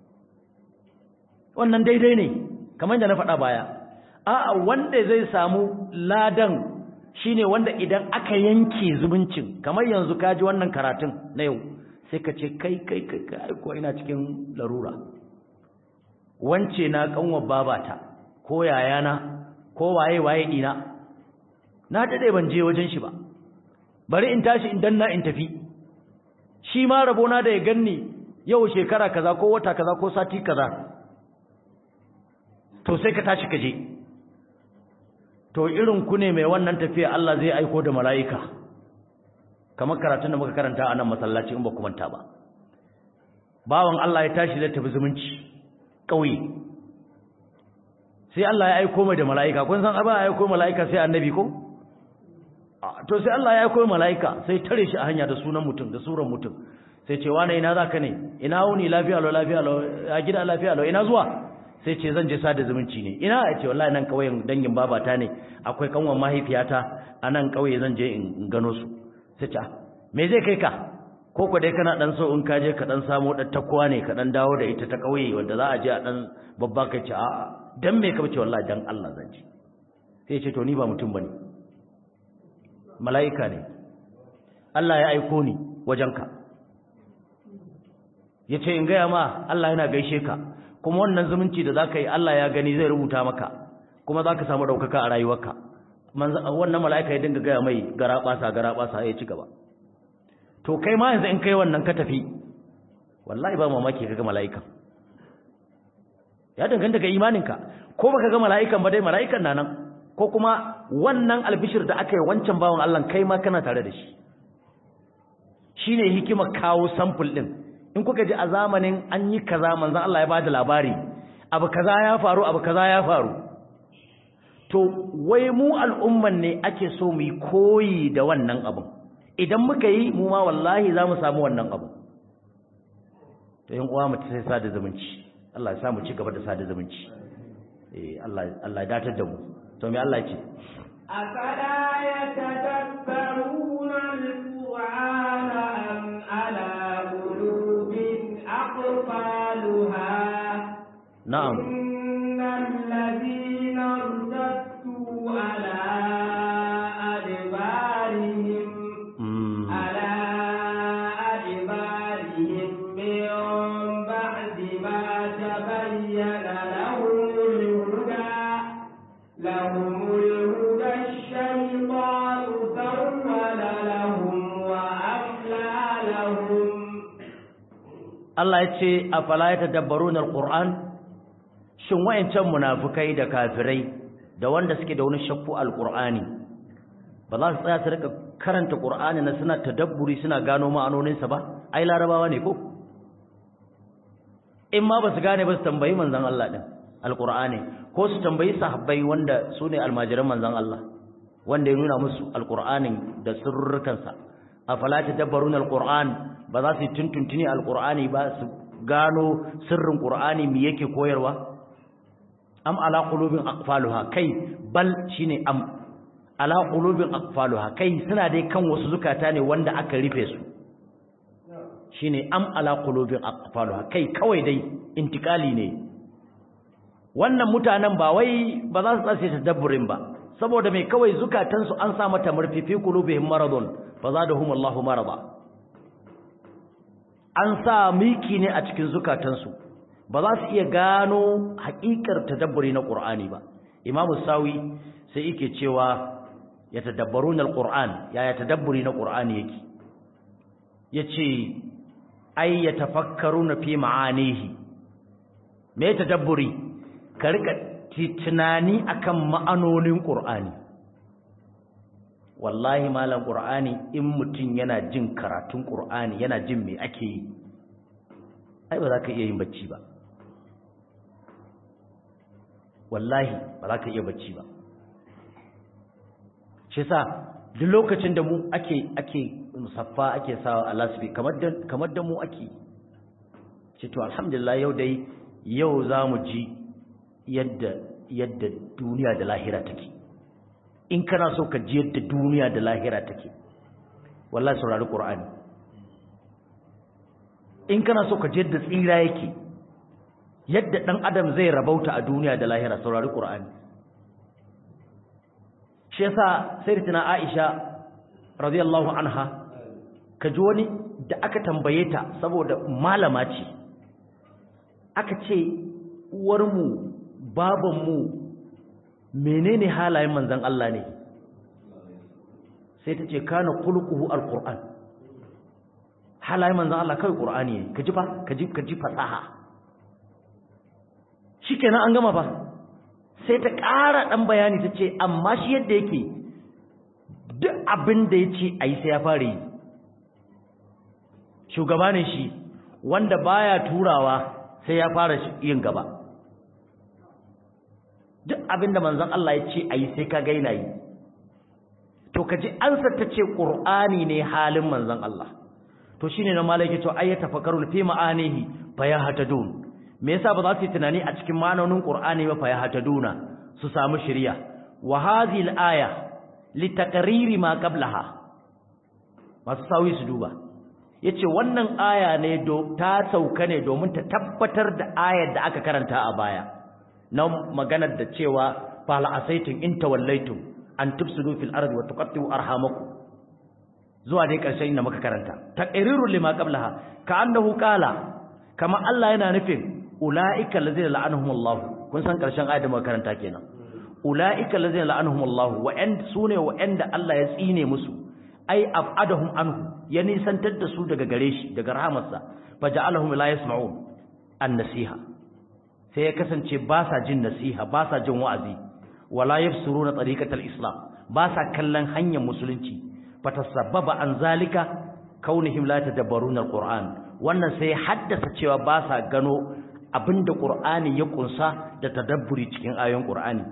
wannan daidai ne kamar da na faɗa baya a'a wanda zai samu ladan shine wanda idan aka yanke zumuncin kamar yanzu kaji wannan karatun na yau sai ka ce kai kai kai kai ko ina cikin larura wance na kanwar babata ko yayana ko waye waye dina na dade ban je wajen shi ba bari in tashi in danna in tafi shi ma rabona da ya ganni yau shekara kaza ko wata kaza ko sati kaza to sai ka tashi ka je to irin ku ne mai wannan tafiya Allah zai aiko da mala'ika kamar karatun da muka karanta a nan masallaci in ba ku manta ba bawan Allah ya tashi zai tafi zumunci ƙauye sai Allah ya aiko mai da mala'ika kun san abin ya aiko mala'ika sai annabi ko to sai Allah ya aiko mala'ika sai tare shi a hanya da sunan mutum da suran mutum sai ce wane ina zaka ne ina wuni lafiya lo lafiya lo a gida lafiya lo ina zuwa sai ce zan je sada zumunci ne ina ya ce wallahi nan kauyen dangin babata ne akwai kanwan mahaifiyata a nan kauye zan je in gano su sai ce me zai kai ka ko ko dai kana dan so in ka je ka dan samu dan takwa ne ka dan dawo da ita ta kauye wanda za a je a dan babba kai ce a'a dan me ka bace wallahi dan Allah zan ji sai ya ce to ni ba mutum bane mala'ika ne Allah ya aiko ni wajenka yace in gaya ma Allah yana gaishe ka kuma wannan zumunci da zaka yi Allah ya gani zai rubuta maka kuma zaka samu daukaka a rayuwarka wannan mala'ika ya dinga gaya mai garabasa garabasa ya ci gaba to kai ma yanzu in kai wannan ka tafi wallahi ba mamaki kaga mala'ikan ya danganta ga imaninka ko baka ga mala'ikan ba dai mala'ikan na nan ko kuma wannan albishir da aka yi wancan bawan Allah kai ma kana tare da shi shine hikima kawo sample din in kuka ji a zamanin an yi kaza manzon Allah ya bada labari abu kaza ya faru abu kaza ya faru to wai mu al'umman ne ake so mu yi koyi da wannan abun idan muka yi mu ma wallahi za mu samu wannan abu to yin uwa mutu sai sada zumunci Allah ya sa mu ci gaba da sada zumunci eh Allah Allah ya datar da mu to me Allah ya ce afala yatadabbaruna al-qur'ana am ala qulubin aqfaluha na'am innal ladina irtaddu ala adbarihim mm. على أدبارهم من بعد ما تبين لهم الهدى لهم الهدى الشيطان سول لهم وأملى لهم Allah ya ce afala yatadabbaruna alquran shin wayancan munafikai da kafirai da wanda suke da wani shakku alqurani ba za su tsaya su rika karanta qur'ani na suna tadabburi suna gano ma'anoninsa ba ai larabawa ne ko in ma ba su gane ba su tambayi manzon Allah din alqur'ani ko su tambayi sahabbai wanda su ne almajiran manzon Allah wanda ya nuna musu alqur'anin da sirrukansa afala tadabbaruna alquran ba za su tuntuntuni alqur'ani ba su gano sirrin qur'ani me yake koyarwa am ala qulubin aqfaluha kai bal shine am ala qulubin aqfaluha kai suna dai kan wasu zukata ne wanda aka rufe su shine am ala qulubin aqfaluha kai kawai dai intikali ne wannan mutanen ba wai ba za su tsace tadabburin ba saboda mai kawai zukatansu an sa mata murfifi qulubihim maradun fazadahum Allahu marada an sa miki ne a cikin zukatansu ba za su iya gano haƙiƙar tadabburi na Qur'ani ba Imam Sawi sai yake cewa ya tadabbaruna al-Qur'an ya ya tadabburi na Qur'ani yake yace ay yatafakkaruna fi ma'anihi me tadabburi ka rika tunani akan ma'anonin Qur'ani wallahi malam qur'ani in mutum yana jin karatun qur'ani yana jin me ake yi ai ba za ka iya yin bacci ba wallahi ba za ka iya bacci ba shi sa duk lokacin da mu ake ake musaffa ake sawa a lasbi kamar da kamar da mu ake ce to alhamdulillah yau dai yau za mu ji yadda yadda duniya da lahira take in kana so ka ji yadda duniya da lahira take wallahi saurari qur'ani in kana so ka ji yadda tsira yake yadda dan adam zai rabauta a duniya da lahira saurari qur'ani shi yasa sayyidatina aisha radiyallahu anha ka ji wani da aka tambaye ta saboda malama ce aka ce uwarmu babanmu menene halayen manzan Allah ne sai ta ce kana kulquhu alquran halayen manzan Allah kai qur'ani ne kaji fa kaji kaji fasaha shikenan an gama fa sai ta ƙara dan bayani ta ce amma shi yadda yake duk abin da yace ayi sai ya fara yi shugaba ne shi wanda baya turawa sai ya fara yin gaba duk abin da manzon Allah ya ce ayi sai ka ga yana yi to kaji ansar ta ce qur'ani ne halin manzon Allah to shine na malaki to ayyata fakarul fi ma'anihi fayahtadun me yasa ba za su yi tunani a cikin ma'anonin qur'ani ba fayahtaduna su samu shari'a wa hadhihi al-aya litaqriri ma qablaha masu sawi su duba yace wannan aya ne do ta sauka ne domin ta tabbatar da ayar da aka karanta a baya na maganar da cewa fala asaitum in tawallaitum an tufsidu fil ardi wa tuqattu arhamakum zuwa dai karshen inda muka karanta taqrirul lima qablaha ka annahu qala kama Allah yana nufin ulaika allazina la'anahumullahu kun san karshen ayat da muka karanta kenan ulaika allazina la'anahumullahu wa an sune wa anda Allah ya tsine musu ai abadahum anhu ya nisantar da su daga gare shi daga rahamarsa faja'alahum la yasma'un an-nasiha sai ya kasance ba sa jin nasiha ba sa jin wa'azi wala yafsuruna tariqatal islam ba sa kallon hanyar musulunci fatasabbaba an zalika kaunihim la tadabbaruna alquran wannan sai haddasa cewa ba sa gano abinda qur'ani ya kunsa da tadabburi cikin ayoyin qur'ani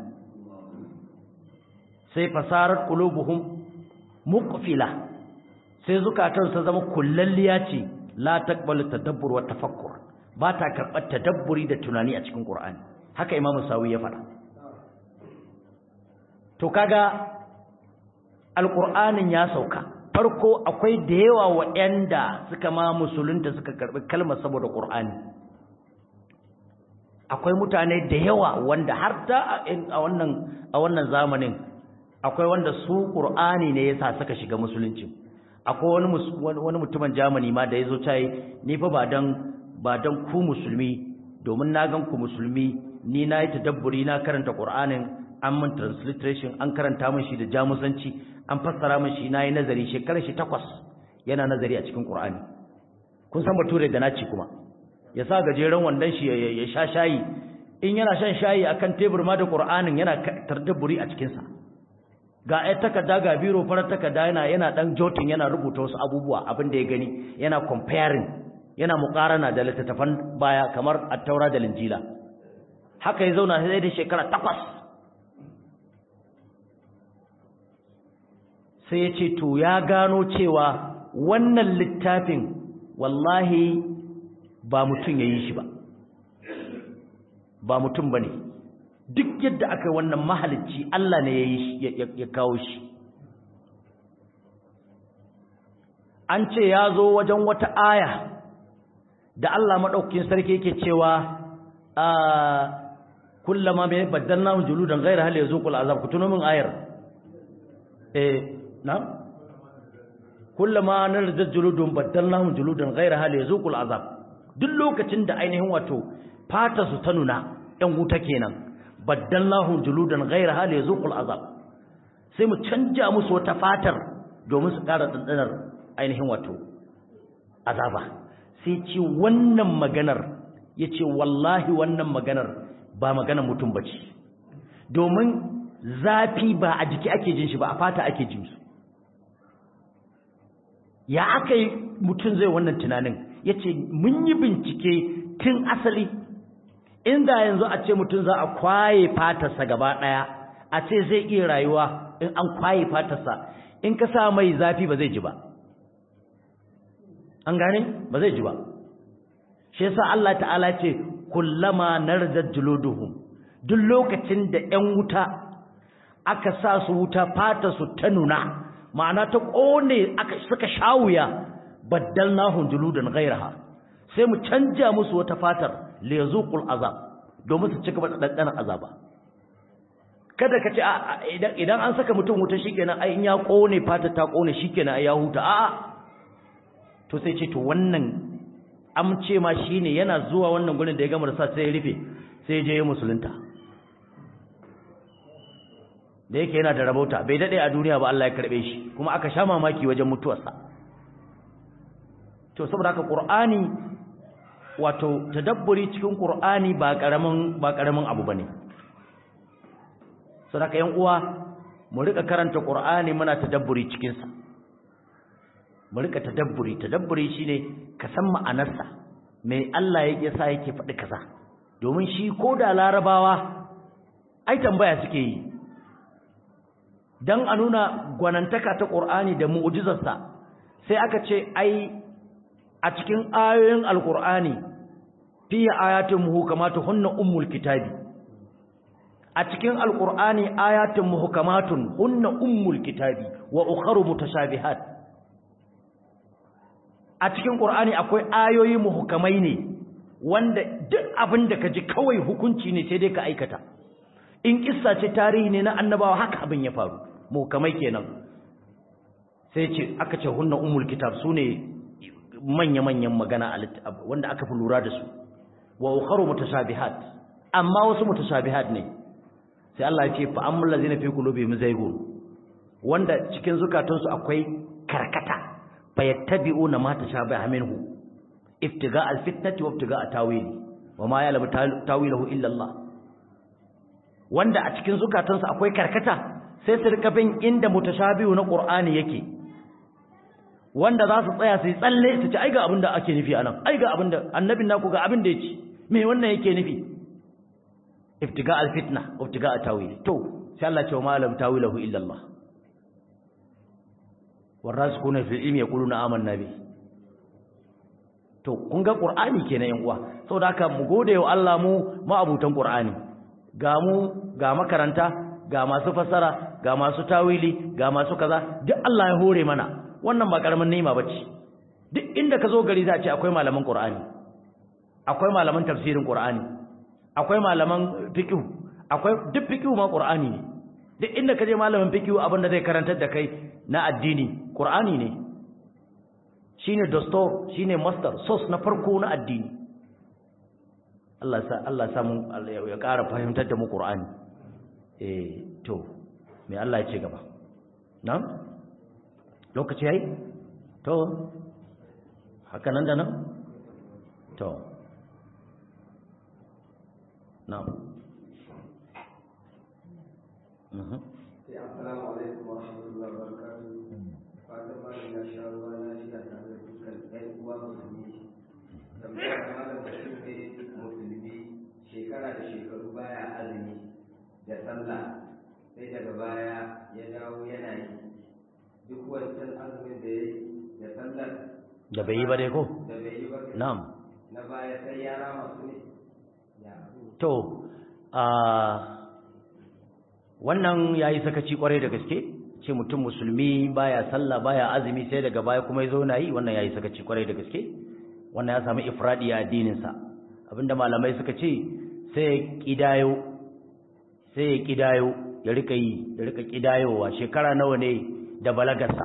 sai fasarat qulubuhum muqfila sai zukatan su zama kullalliya ce la taqbalu tadabbur wa tafakkur ba ta karɓar tadabburi da tunani a cikin qur'ani haka imamu sawi ya faɗa to kaga alqur'anin ya sauka farko akwai da yawa waɗanda suka ma musulunta suka karɓi kalmar saboda qur'ani akwai mutane da yawa wanda har da a wannan a wannan zamanin akwai wanda su qur'ani ne yasa suka shiga musulunci akwai wani wani mutumin Germany ma da yazo tayi ni fa ba dan ba dan ku musulmi domin na gan ku musulmi ni na yi tadabburi na karanta qur'anin an mun transliteration an karanta min shi da jamusanci an fassara min shi na yi nazari shekarar shi takwas yana nazari a cikin qur'ani kun san bature da naci kuma ya sa gajeren wandon shi ya sha shayi in yana shan shayi akan tebur ma da qur'anin yana tadabburi a cikin sa ga ai takarda ga biro farar takarda yana yana dan jotin yana rubuta wasu abubuwa abin da ya gani yana comparing yana muqarana da littattafan baya kamar at-taura da linjila haka ya zauna sai da shekara takwas sai ya ce to ya gano cewa wannan littafin wallahi ba mutum ya yi shi ba ba mutum ba ne duk yadda aka wannan mahalicci Allah ne ya kawo shi an ce ya zo wajen wata aya da Allah maɗaukin sarki yake cewa a kullama mai baddalna juludan ghayra hal yazuqul azab ku tuno min ayar eh na kullama narjat juludun baddalna juludan ghayra hal yazuqul azab duk lokacin da ainihin wato fata su ta nuna ɗan wuta kenan baddalna juludan ghayra hal yazuqul azab sai mu canja musu wata fatar domin su ƙara dandanar ainihin wato azaba sai ce wannan maganar yace wallahi wannan maganar ba magana mutum bace domin zafi ba a jiki ake jin shi ba a fata ake jin su ya aka yi mutum zai wannan tunanin ya ce mun yi bincike tun asali inda yanzu a ce mutum za a kwaye fatarsa gaba ɗaya a ce zai iya rayuwa in an kwaye fatarsa in ka sa mai zafi ba zai ji ba an gane ba zai ji ba shi yasa Allah ta'ala ce kullama narjat juluduhum duk lokacin da ƴan wuta aka sa su wuta fata su ta nuna ma'ana ta kone aka suka shawuya baddalnahum juludan ghayraha sai mu canja musu wata fatar li yazuqul azab domin su cika dandanan azaba kada ka ce idan idan an saka mutum wuta shikenan ai in ya kone fatar ta kone shikenan ai ya huta a'a to sai ce to wannan amce ma shine yana zuwa wannan gurin da ya gama da sa sai ya rufe sai ya je ya musulunta da yake yana da rabauta bai dade a duniya ba Allah ya karbe shi kuma aka sha mamaki wajen mutuwarsa to saboda haka qur'ani wato tadabburi cikin qur'ani ba karamin ba karamin abu bane saboda yan uwa mu rika karanta qur'ani muna tadabburi cikin sa mu rika tadabburi tadabburi shine ka san ma'anarsa me Allah ya sa yake faɗi kaza domin shi ko da larabawa ai tambaya suke yi dan a nuna gwanantaka ta Qur'ani da mu'jizarsa sai aka ce ai a cikin ayoyin alqur'ani fi ayatun muhkamatun hunna ummul kitabi a cikin alqur'ani ayatun muhkamatun hunna ummul kitabi wa ukharu mutashabihat a cikin qur'ani akwai ayoyi muhkamai ne wanda duk abin da kaji kawai hukunci ne sai dai ka aikata in kissa ce tarihi ne na annabawa haka abin ya faru muhkamai kenan sai ce aka ce hunna ummul kitab sune manya-manyan magana wanda aka fi lura da su wa ukharu mutashabihat amma wasu mutashabihat ne sai Allah ya ce fa ammal ladzina fi qulubihim zaygun wanda cikin zukatansu akwai karkata fayattabi'una ma tashabaha minhu ibtiga alfitnati wa ibtiga tawili wa ma ya'lamu tawilahu illa Allah wanda a cikin zukatansu akwai karkata sai su rika bin inda mutashabihu na Qur'ani yake wanda za su tsaya su yi tsalle su ci ai ga abin da ake nufi anan ai ga abin da annabin naku ga abin da yake me wannan yake nufi ibtiga alfitna wa ibtiga tawili to sai Allah ya ce wa ma ya'lamu tawilahu illa Allah warasikuna fil ilmi yaquluna amanna bi to kun ga qur'ani kenan yan uwa saboda haka mu gode wa Allah mu ma'abutan qur'ani ga mu ga makaranta ga masu fassara ga masu tawili ga masu kaza duk Allah ya hore mana wannan ba karamin ni'ima bace duk inda ka zo gari za a ce akwai malaman qur'ani akwai malaman tafsirin qur'ani akwai malaman fiqh akwai duk fiqh ma qur'ani ne duk inda ka je malamin fiqh abin da zai karantar da kai na addini qur'ani ne shine dastor shine master source na farko na addini Allah sa Allah sa mu ya ƙara fahimtar da mu qur'ani eh to me Allah ya ce gaba na'am lokaci yayi to haka nan da nan to na'am mhm Assalamu alaikum wa rahmatullahi wa barakatuh. Fatan malam ya sha ruwa lafiya tare da dukkan ƴan uwa musulmi. Tambayar malam da shi ne musulmi shekara da shekaru baya azumi da sallah sai daga baya ya dawo yana yi. Duk wancan azumin da ya yi da sallar da bai yi ba dai ko da bai yi ba na'am na baya sai ya rama su ne. Ya abu. to a wannan yayi sakaci kwarai da gaske ce mutum musulmi baya sallah baya azumi sai daga baya kuma yazo na yi wannan yayi sakaci kwarai da gaske wannan ya samu ifradi a addinin sa abinda malamai suka ce sai ya kidayo sai ya kidayo ya rika yi ya rika kidayowa shekara nawa ne da balagarsa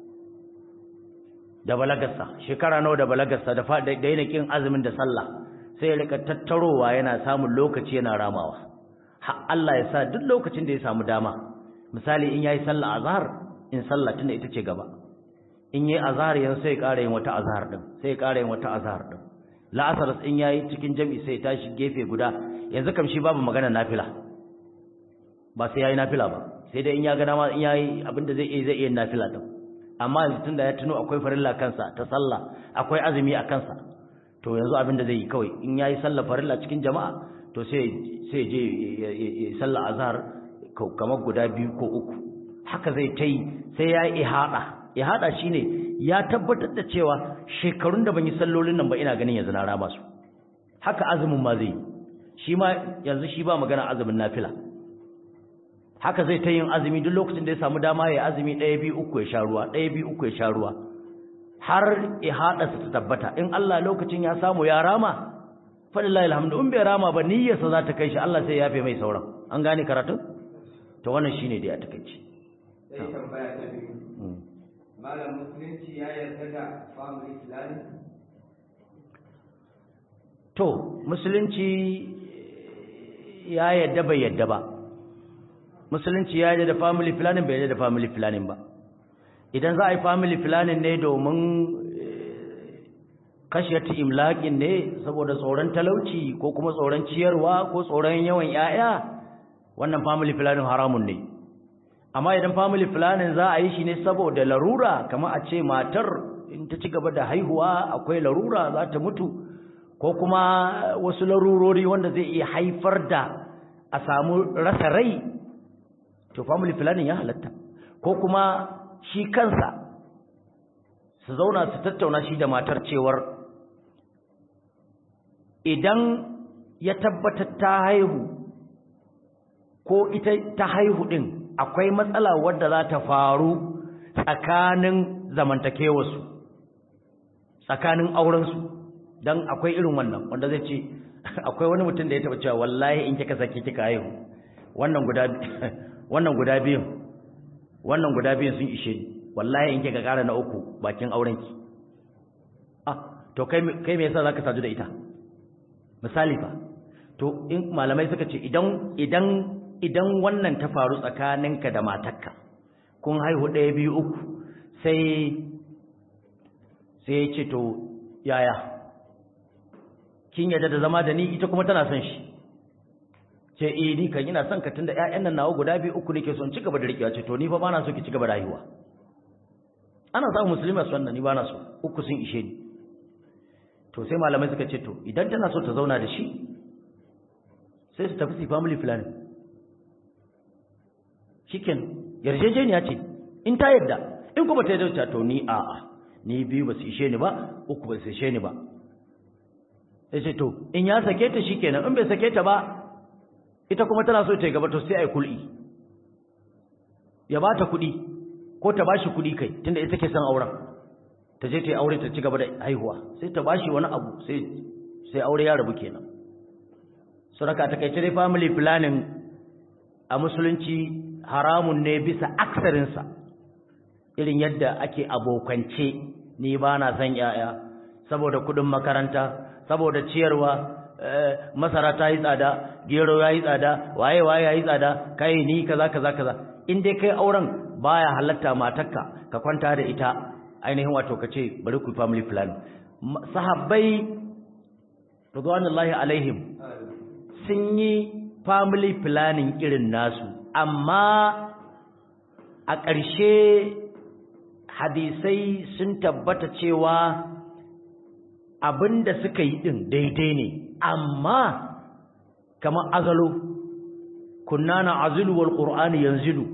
da balagarsa shekara nawa da balagarsa da fa da yana kin azumin da sallah sai ya rika tattarowa yana samun lokaci yana ramawa har Allah ya sa duk lokacin da ya samu dama misali in yayi sallah azhar in sallah tunda ita ce gaba in yayi azhar yanzu sai ya ƙara yin wata azhar din sai ya ƙara yin wata azhar din la'asar in yayi cikin jami'i sai ya tashi gefe guda yanzu kam shi babu magana nafila ba sai yayi nafila ba sai dai in ya ga dama in yayi abinda zai iya zai iya nafila din amma yanzu tunda ya tuno akwai farilla kansa ta sallah akwai azumi a kansa to yanzu abinda zai yi kawai in yayi sallah farilla cikin jama'a to sai sai je ya sallah azhar kamar guda biyu ko uku haka zai ta yi sai ya yi ihada ihada shine ya tabbatar da cewa shekarun da ban yi sallolin nan ba ina ganin yanzu na rama su haka azumin ma zai shi ma yanzu shi ba magana azumin nafila haka zai ta yin azumi duk lokacin da ya samu dama ya azumi ɗaya biyu uku ya sha ruwa ɗaya biyu uku ya sha ruwa har ihada su ta tabbata in Allah lokacin ya samu ya rama fadillahi alhamdu in bai rama ba niyyarsa za ta kai shi Allah sai ya yafe mai sauran an gane karatun to wannan shine dai a takeici Sai tambaya ta biyu. Malam musulunci ya yarda da family planning? to musulunci ya yadda bai yadda ba musulunci ya yadda da family planning bai yadda da family planning ba idan za a yi family planning ne domin kashiyar imlaƙin ne saboda tsoron talauci ko kuma tsoron ciyarwa ko tsoron yawan 'ya'ya wannan family planning haramun ne amma idan family planning za a yi shi ne saboda larura kamar a ce matar in ta ci gaba da haihuwa akwai larura za ta mutu ko kuma wasu larurori wanda zai iya haifar da a samu rasa rai to family planning ya halatta ko kuma shi kansa su zauna su tattauna shi da matar cewar idan ya tabbatar ta haihu ko ita ta haihu din akwai matsala wadda za ta faru tsakanin zamantakewarsu tsakanin aurensu don akwai irin wannan wanda zai ce akwai wani mutum da ya taba cewa wallahi in kika sake kika haihu wannan guda wannan guda biyun wannan guda biyun sun ishe ni wallahi in kika kara na uku bakin aurenki ah to kai kai me yasa zaka sadu da ita misali fa to in malamai suka ce idan idan idan wannan ta faru tsakaninka da matarka kun haihu ɗaya biyu uku sai sai ya ce to yaya kin yadda da zama da ni ita kuma tana son shi ce eh ni kan ina son ka tunda ƴaƴan nan nawa guda biyu uku nake son ci gaba da rikewa ce to ni fa bana so ki ci gaba da haihuwa ana samun musulmi su wannan ni bana so uku sun ishe ni to sai malamai suka ce to idan tana so ta zauna da shi sai su tafi su family planning shiken yarjejeniya ce in ta yadda in kuma ta yadda to ni a'a ni biyu ba su ishe ni ba uku ba su ishe ni ba sai ce to in ya sake ta shikenan in bai sake ta ba ita kuma tana so ta yi gaba to sai ai kul'i ya ba ta kuɗi ko ta bashi kuɗi kai tunda ita ke son auren ta je ta yi aure ta ci gaba da haihuwa sai ta bashi wani abu sai sai aure ya rabu kenan suraka ta kai dai family planning a musulunci haramun ne bisa aksarinsa irin yadda ake abokance ni ba na son yaya saboda kudin makaranta saboda ciyarwa masara ta yi tsada gero ya yi tsada waye waye ya yi tsada kai ni kaza kaza kaza in dai kai auren baya halatta matarka ka kwanta da ita ainihin wato ka ce bari ku family plan sahabbai radwanullahi alaihim sun yi family planning irin nasu amma a ƙarshe hadisai sun tabbata cewa abinda suka yi din daidai ne amma kamar azalo kunna na azulu wal qur'ani yanzilu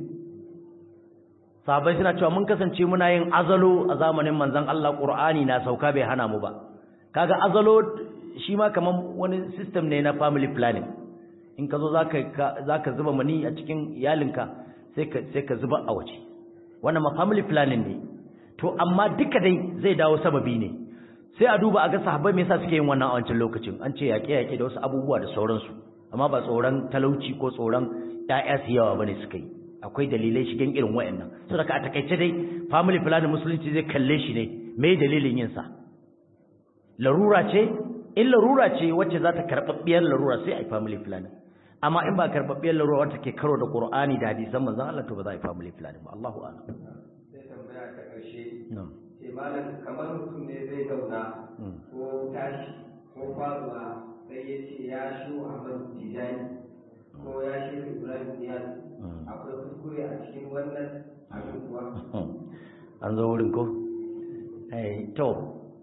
sahabbai suna cewa mun kasance muna yin azalo a zamanin manzon Allah qur'ani na sauka bai hana mu ba kaga azalo shi ma kamar wani system ne na family planning in ka zo za ka zuba mani a cikin iyalinka sai ka zuba a waje wannan ma family planning ne to amma duka dai zai dawo sababi ne sai a duba a ga sahabbai me yasa suke yin wannan a wancan lokacin an ce yaƙe yaƙe da wasu abubuwa da sauransu amma ba tsoron talauci ko tsoron ƴaƴa su yawa bane suka yi akwai dalilai shigen irin wayannan saboda a takaice dai family planning musulunci zai kalle shi ne me dalilin yin sa larura ce in larura ce wacce za ta karɓaɓɓiyar larura sai a yi family planning amma in ba karɓaɓɓiyar larura wacce ke karo da ƙur'ani da hadisan manzon Allah to ba za a yi family planning ba Allahu a'lam sai tambaya ta ƙarshe ce malam kamar mutum ne zai zauna ko tashi ko faruwa sai ya ce ya shu Ahmad Tijani ko ya shi Ibrahim Niyaz akwai kuskure a cikin wannan abin kuwa an zo wurin ko eh to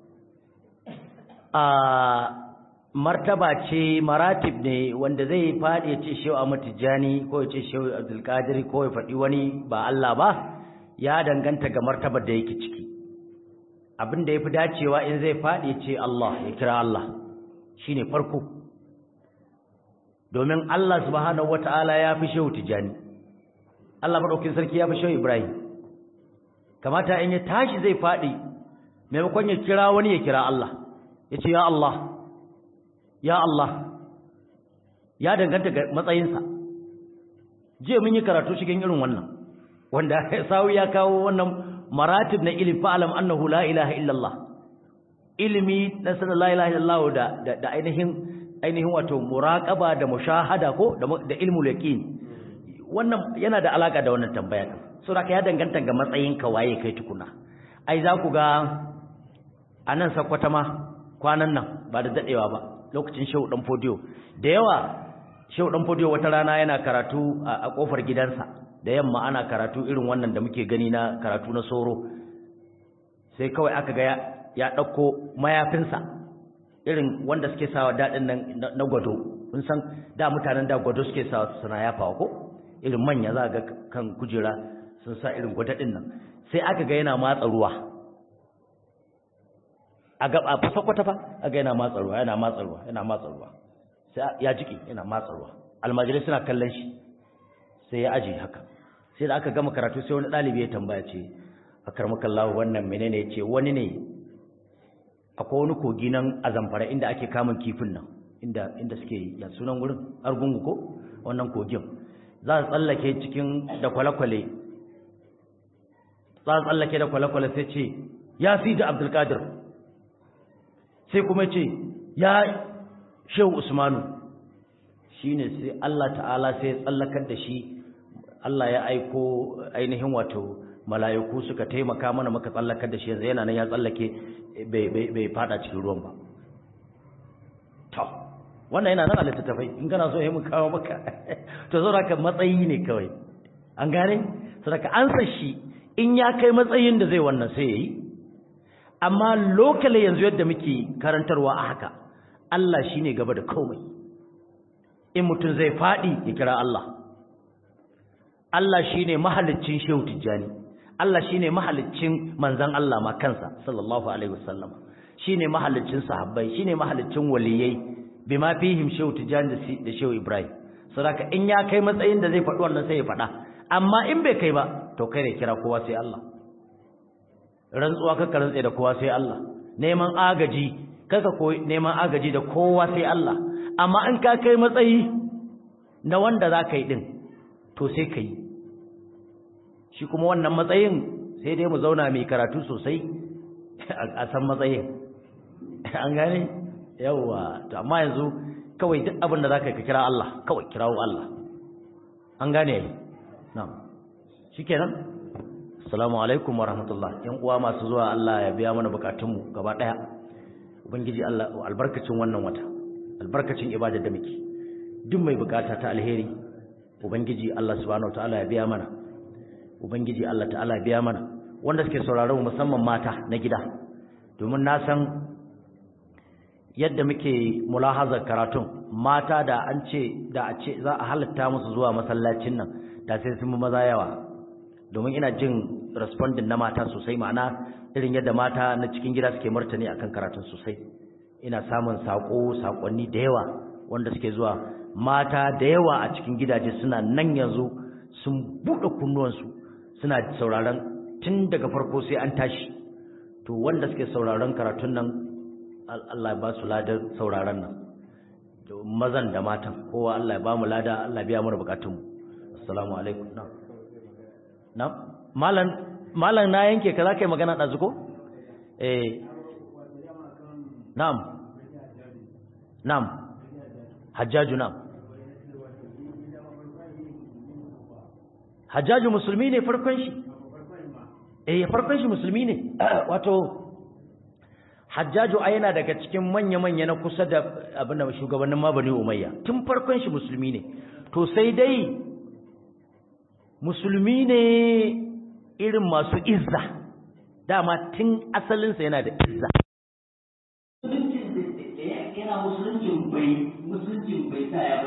a martaba ce maratib ne wanda zai faɗi ya ce shehu Ahmad Tijani ko ya ce shehu Abdul Qadir ko ya faɗi wani ba Allah ba ya danganta ga martabar da yake ciki abin da yafi dacewa in zai faɗi ya ce Allah ya kira Allah shine farko domin Allah subhanahu wataala ya fi shehu Tijani Allah madaukakin sarki ya fi shehu Ibrahim kamata in ya tashi zai faɗi maimakon ya kira wani ya kira Allah ya ce ya Allah ya Allah ya danganta ga matsayinsa jiya mun yi karatu cikin irin wannan wanda sawu ya kawo wannan maratib na ilmi fa'alam annahu la ilaha illallah ilimi na sanar la ilaha illallah da da ainihin ainihin wato muraqaba da mushahada ko da ilmul yaqin wannan yana da alaka da wannan tambaya saboda ya danganta ga matsayinka waye kai tukuna ai za ku ga anan sakwata ma kwanan nan ba da dadewa ba lokacin shehu dan fodiyo da yawa shehu dan fodiyo wata rana yana karatu a kofar gidansa da yamma ana karatu irin wannan da muke gani na karatu na soro sai kawai aka ga ya dauko mayafinsa irin wanda suke sawa dadin nan na gwado kun san da mutanen da gwado suke sawa suna yafawa ko irin manya za ga kan kujera sun sa irin gwadadin nan sai aka ga yana matsa ruwa a gaba fa sakwata fa aga yana matsa ruwa yana matsa ruwa yana matsa ruwa sai ya jiki yana matsa ruwa almajirai suna kallon shi sai ya aje haka sai da aka gama karatu sai wani dalibi ya tambaya ce akarmakallahu wannan menene yace wani ne akwai wani kogi nan a zamfara inda ake kamun kifin nan inda inda suke ya sunan wurin argungu ko wannan kogin za su tsallake cikin da kwale-kwale za su tsallake da kwale-kwale sai ce ya fi da abdulkadir sai kuma ce ya shehu usmanu shine sai Allah ta'ala sai ya tsallakar da shi Allah ya aiko ainihin wato mala'iku suka taimaka mana muka tsallakar da shi yanzu yana nan ya tsallake bai fada cikin ruwan ba to wannan yana nan a littattafai in kana so ya mu kawo maka to zo ka matsayi ne kawai an gane saboda an san shi in ya kai matsayin da zai wannan sai yayi amma lokale yanzu yadda muke karantarwa a haka Allah shine gaba da komai in mutum zai fadi ya kira Allah Allah shine mahaliccin Shehu Tijjani Allah shine mahaliccin manzon Allah ma kansa sallallahu alaihi wasallam shine mahaliccin sahabbai shine mahaliccin waliyai bima fihim Shehu Tijjani da Shehu Ibrahim saboda in ya kai matsayin da zai faɗi wannan sai ya faɗa amma in bai kai ba to kai ne kira kowa sai Allah rantsuwa kaka rantsa da kowa sai Allah neman agaji kaka koyi neman agaji da kowa sai Allah amma in ka kai matsayi na wanda za ka yi din to sai ka yi shi kuma wannan matsayin sai dai mu zauna mai karatu sosai a san matsayin an gane yawwa to amma yanzu kawai duk abin da za ka kira Allah kawai kirawo Allah an gane na'am shikenan assalamu alaikum wa rahmatullah yan uwa masu zuwa Allah ya biya mana bukatunmu gaba daya ubangiji Allah albarkacin wannan wata albarkacin ibadar da muke duk mai bukata ta alheri ubangiji Allah subhanahu wataala ya biya mana ubangiji Allah ta'ala ya biya mana wanda suke sauraron musamman mata na gida domin na san yadda muke mulahazar karatun mata da an ce da a ce za a halatta musu zuwa masallacin nan da sai sun maza yawa domin ina jin responding na mata sosai ma'ana irin yadda mata na cikin gida suke martani akan karatun sosai ina samun sako sakonni da yawa wanda suke zuwa mata da yawa a cikin gidaje suna nan yanzu sun buɗe kunnuwansu suna sauraron tun daga farko sai an tashi to wanda suke sauraron karatun nan Allah ya ba su ladar sauraron nan mazan da matan kowa Allah ya ba mu lada Allah ya biya mana bukatunmu assalamu alaikum na'am na'am malan malan na yanke ka zaka yi magana dazu ko eh na'am na'am hajjaju na'am hajjaju musulmi ne farkon shi eh farkon shi musulmi ne wato hajjaju a yana daga cikin manya-manya na kusa da abin da shugabannin mabani umayya tun farkon shi musulmi ne to sai dai musulmi ne irin masu izza dama tun asalinsa yana da izza musuluncin da yana musuluncin bai musuluncin bai sa ya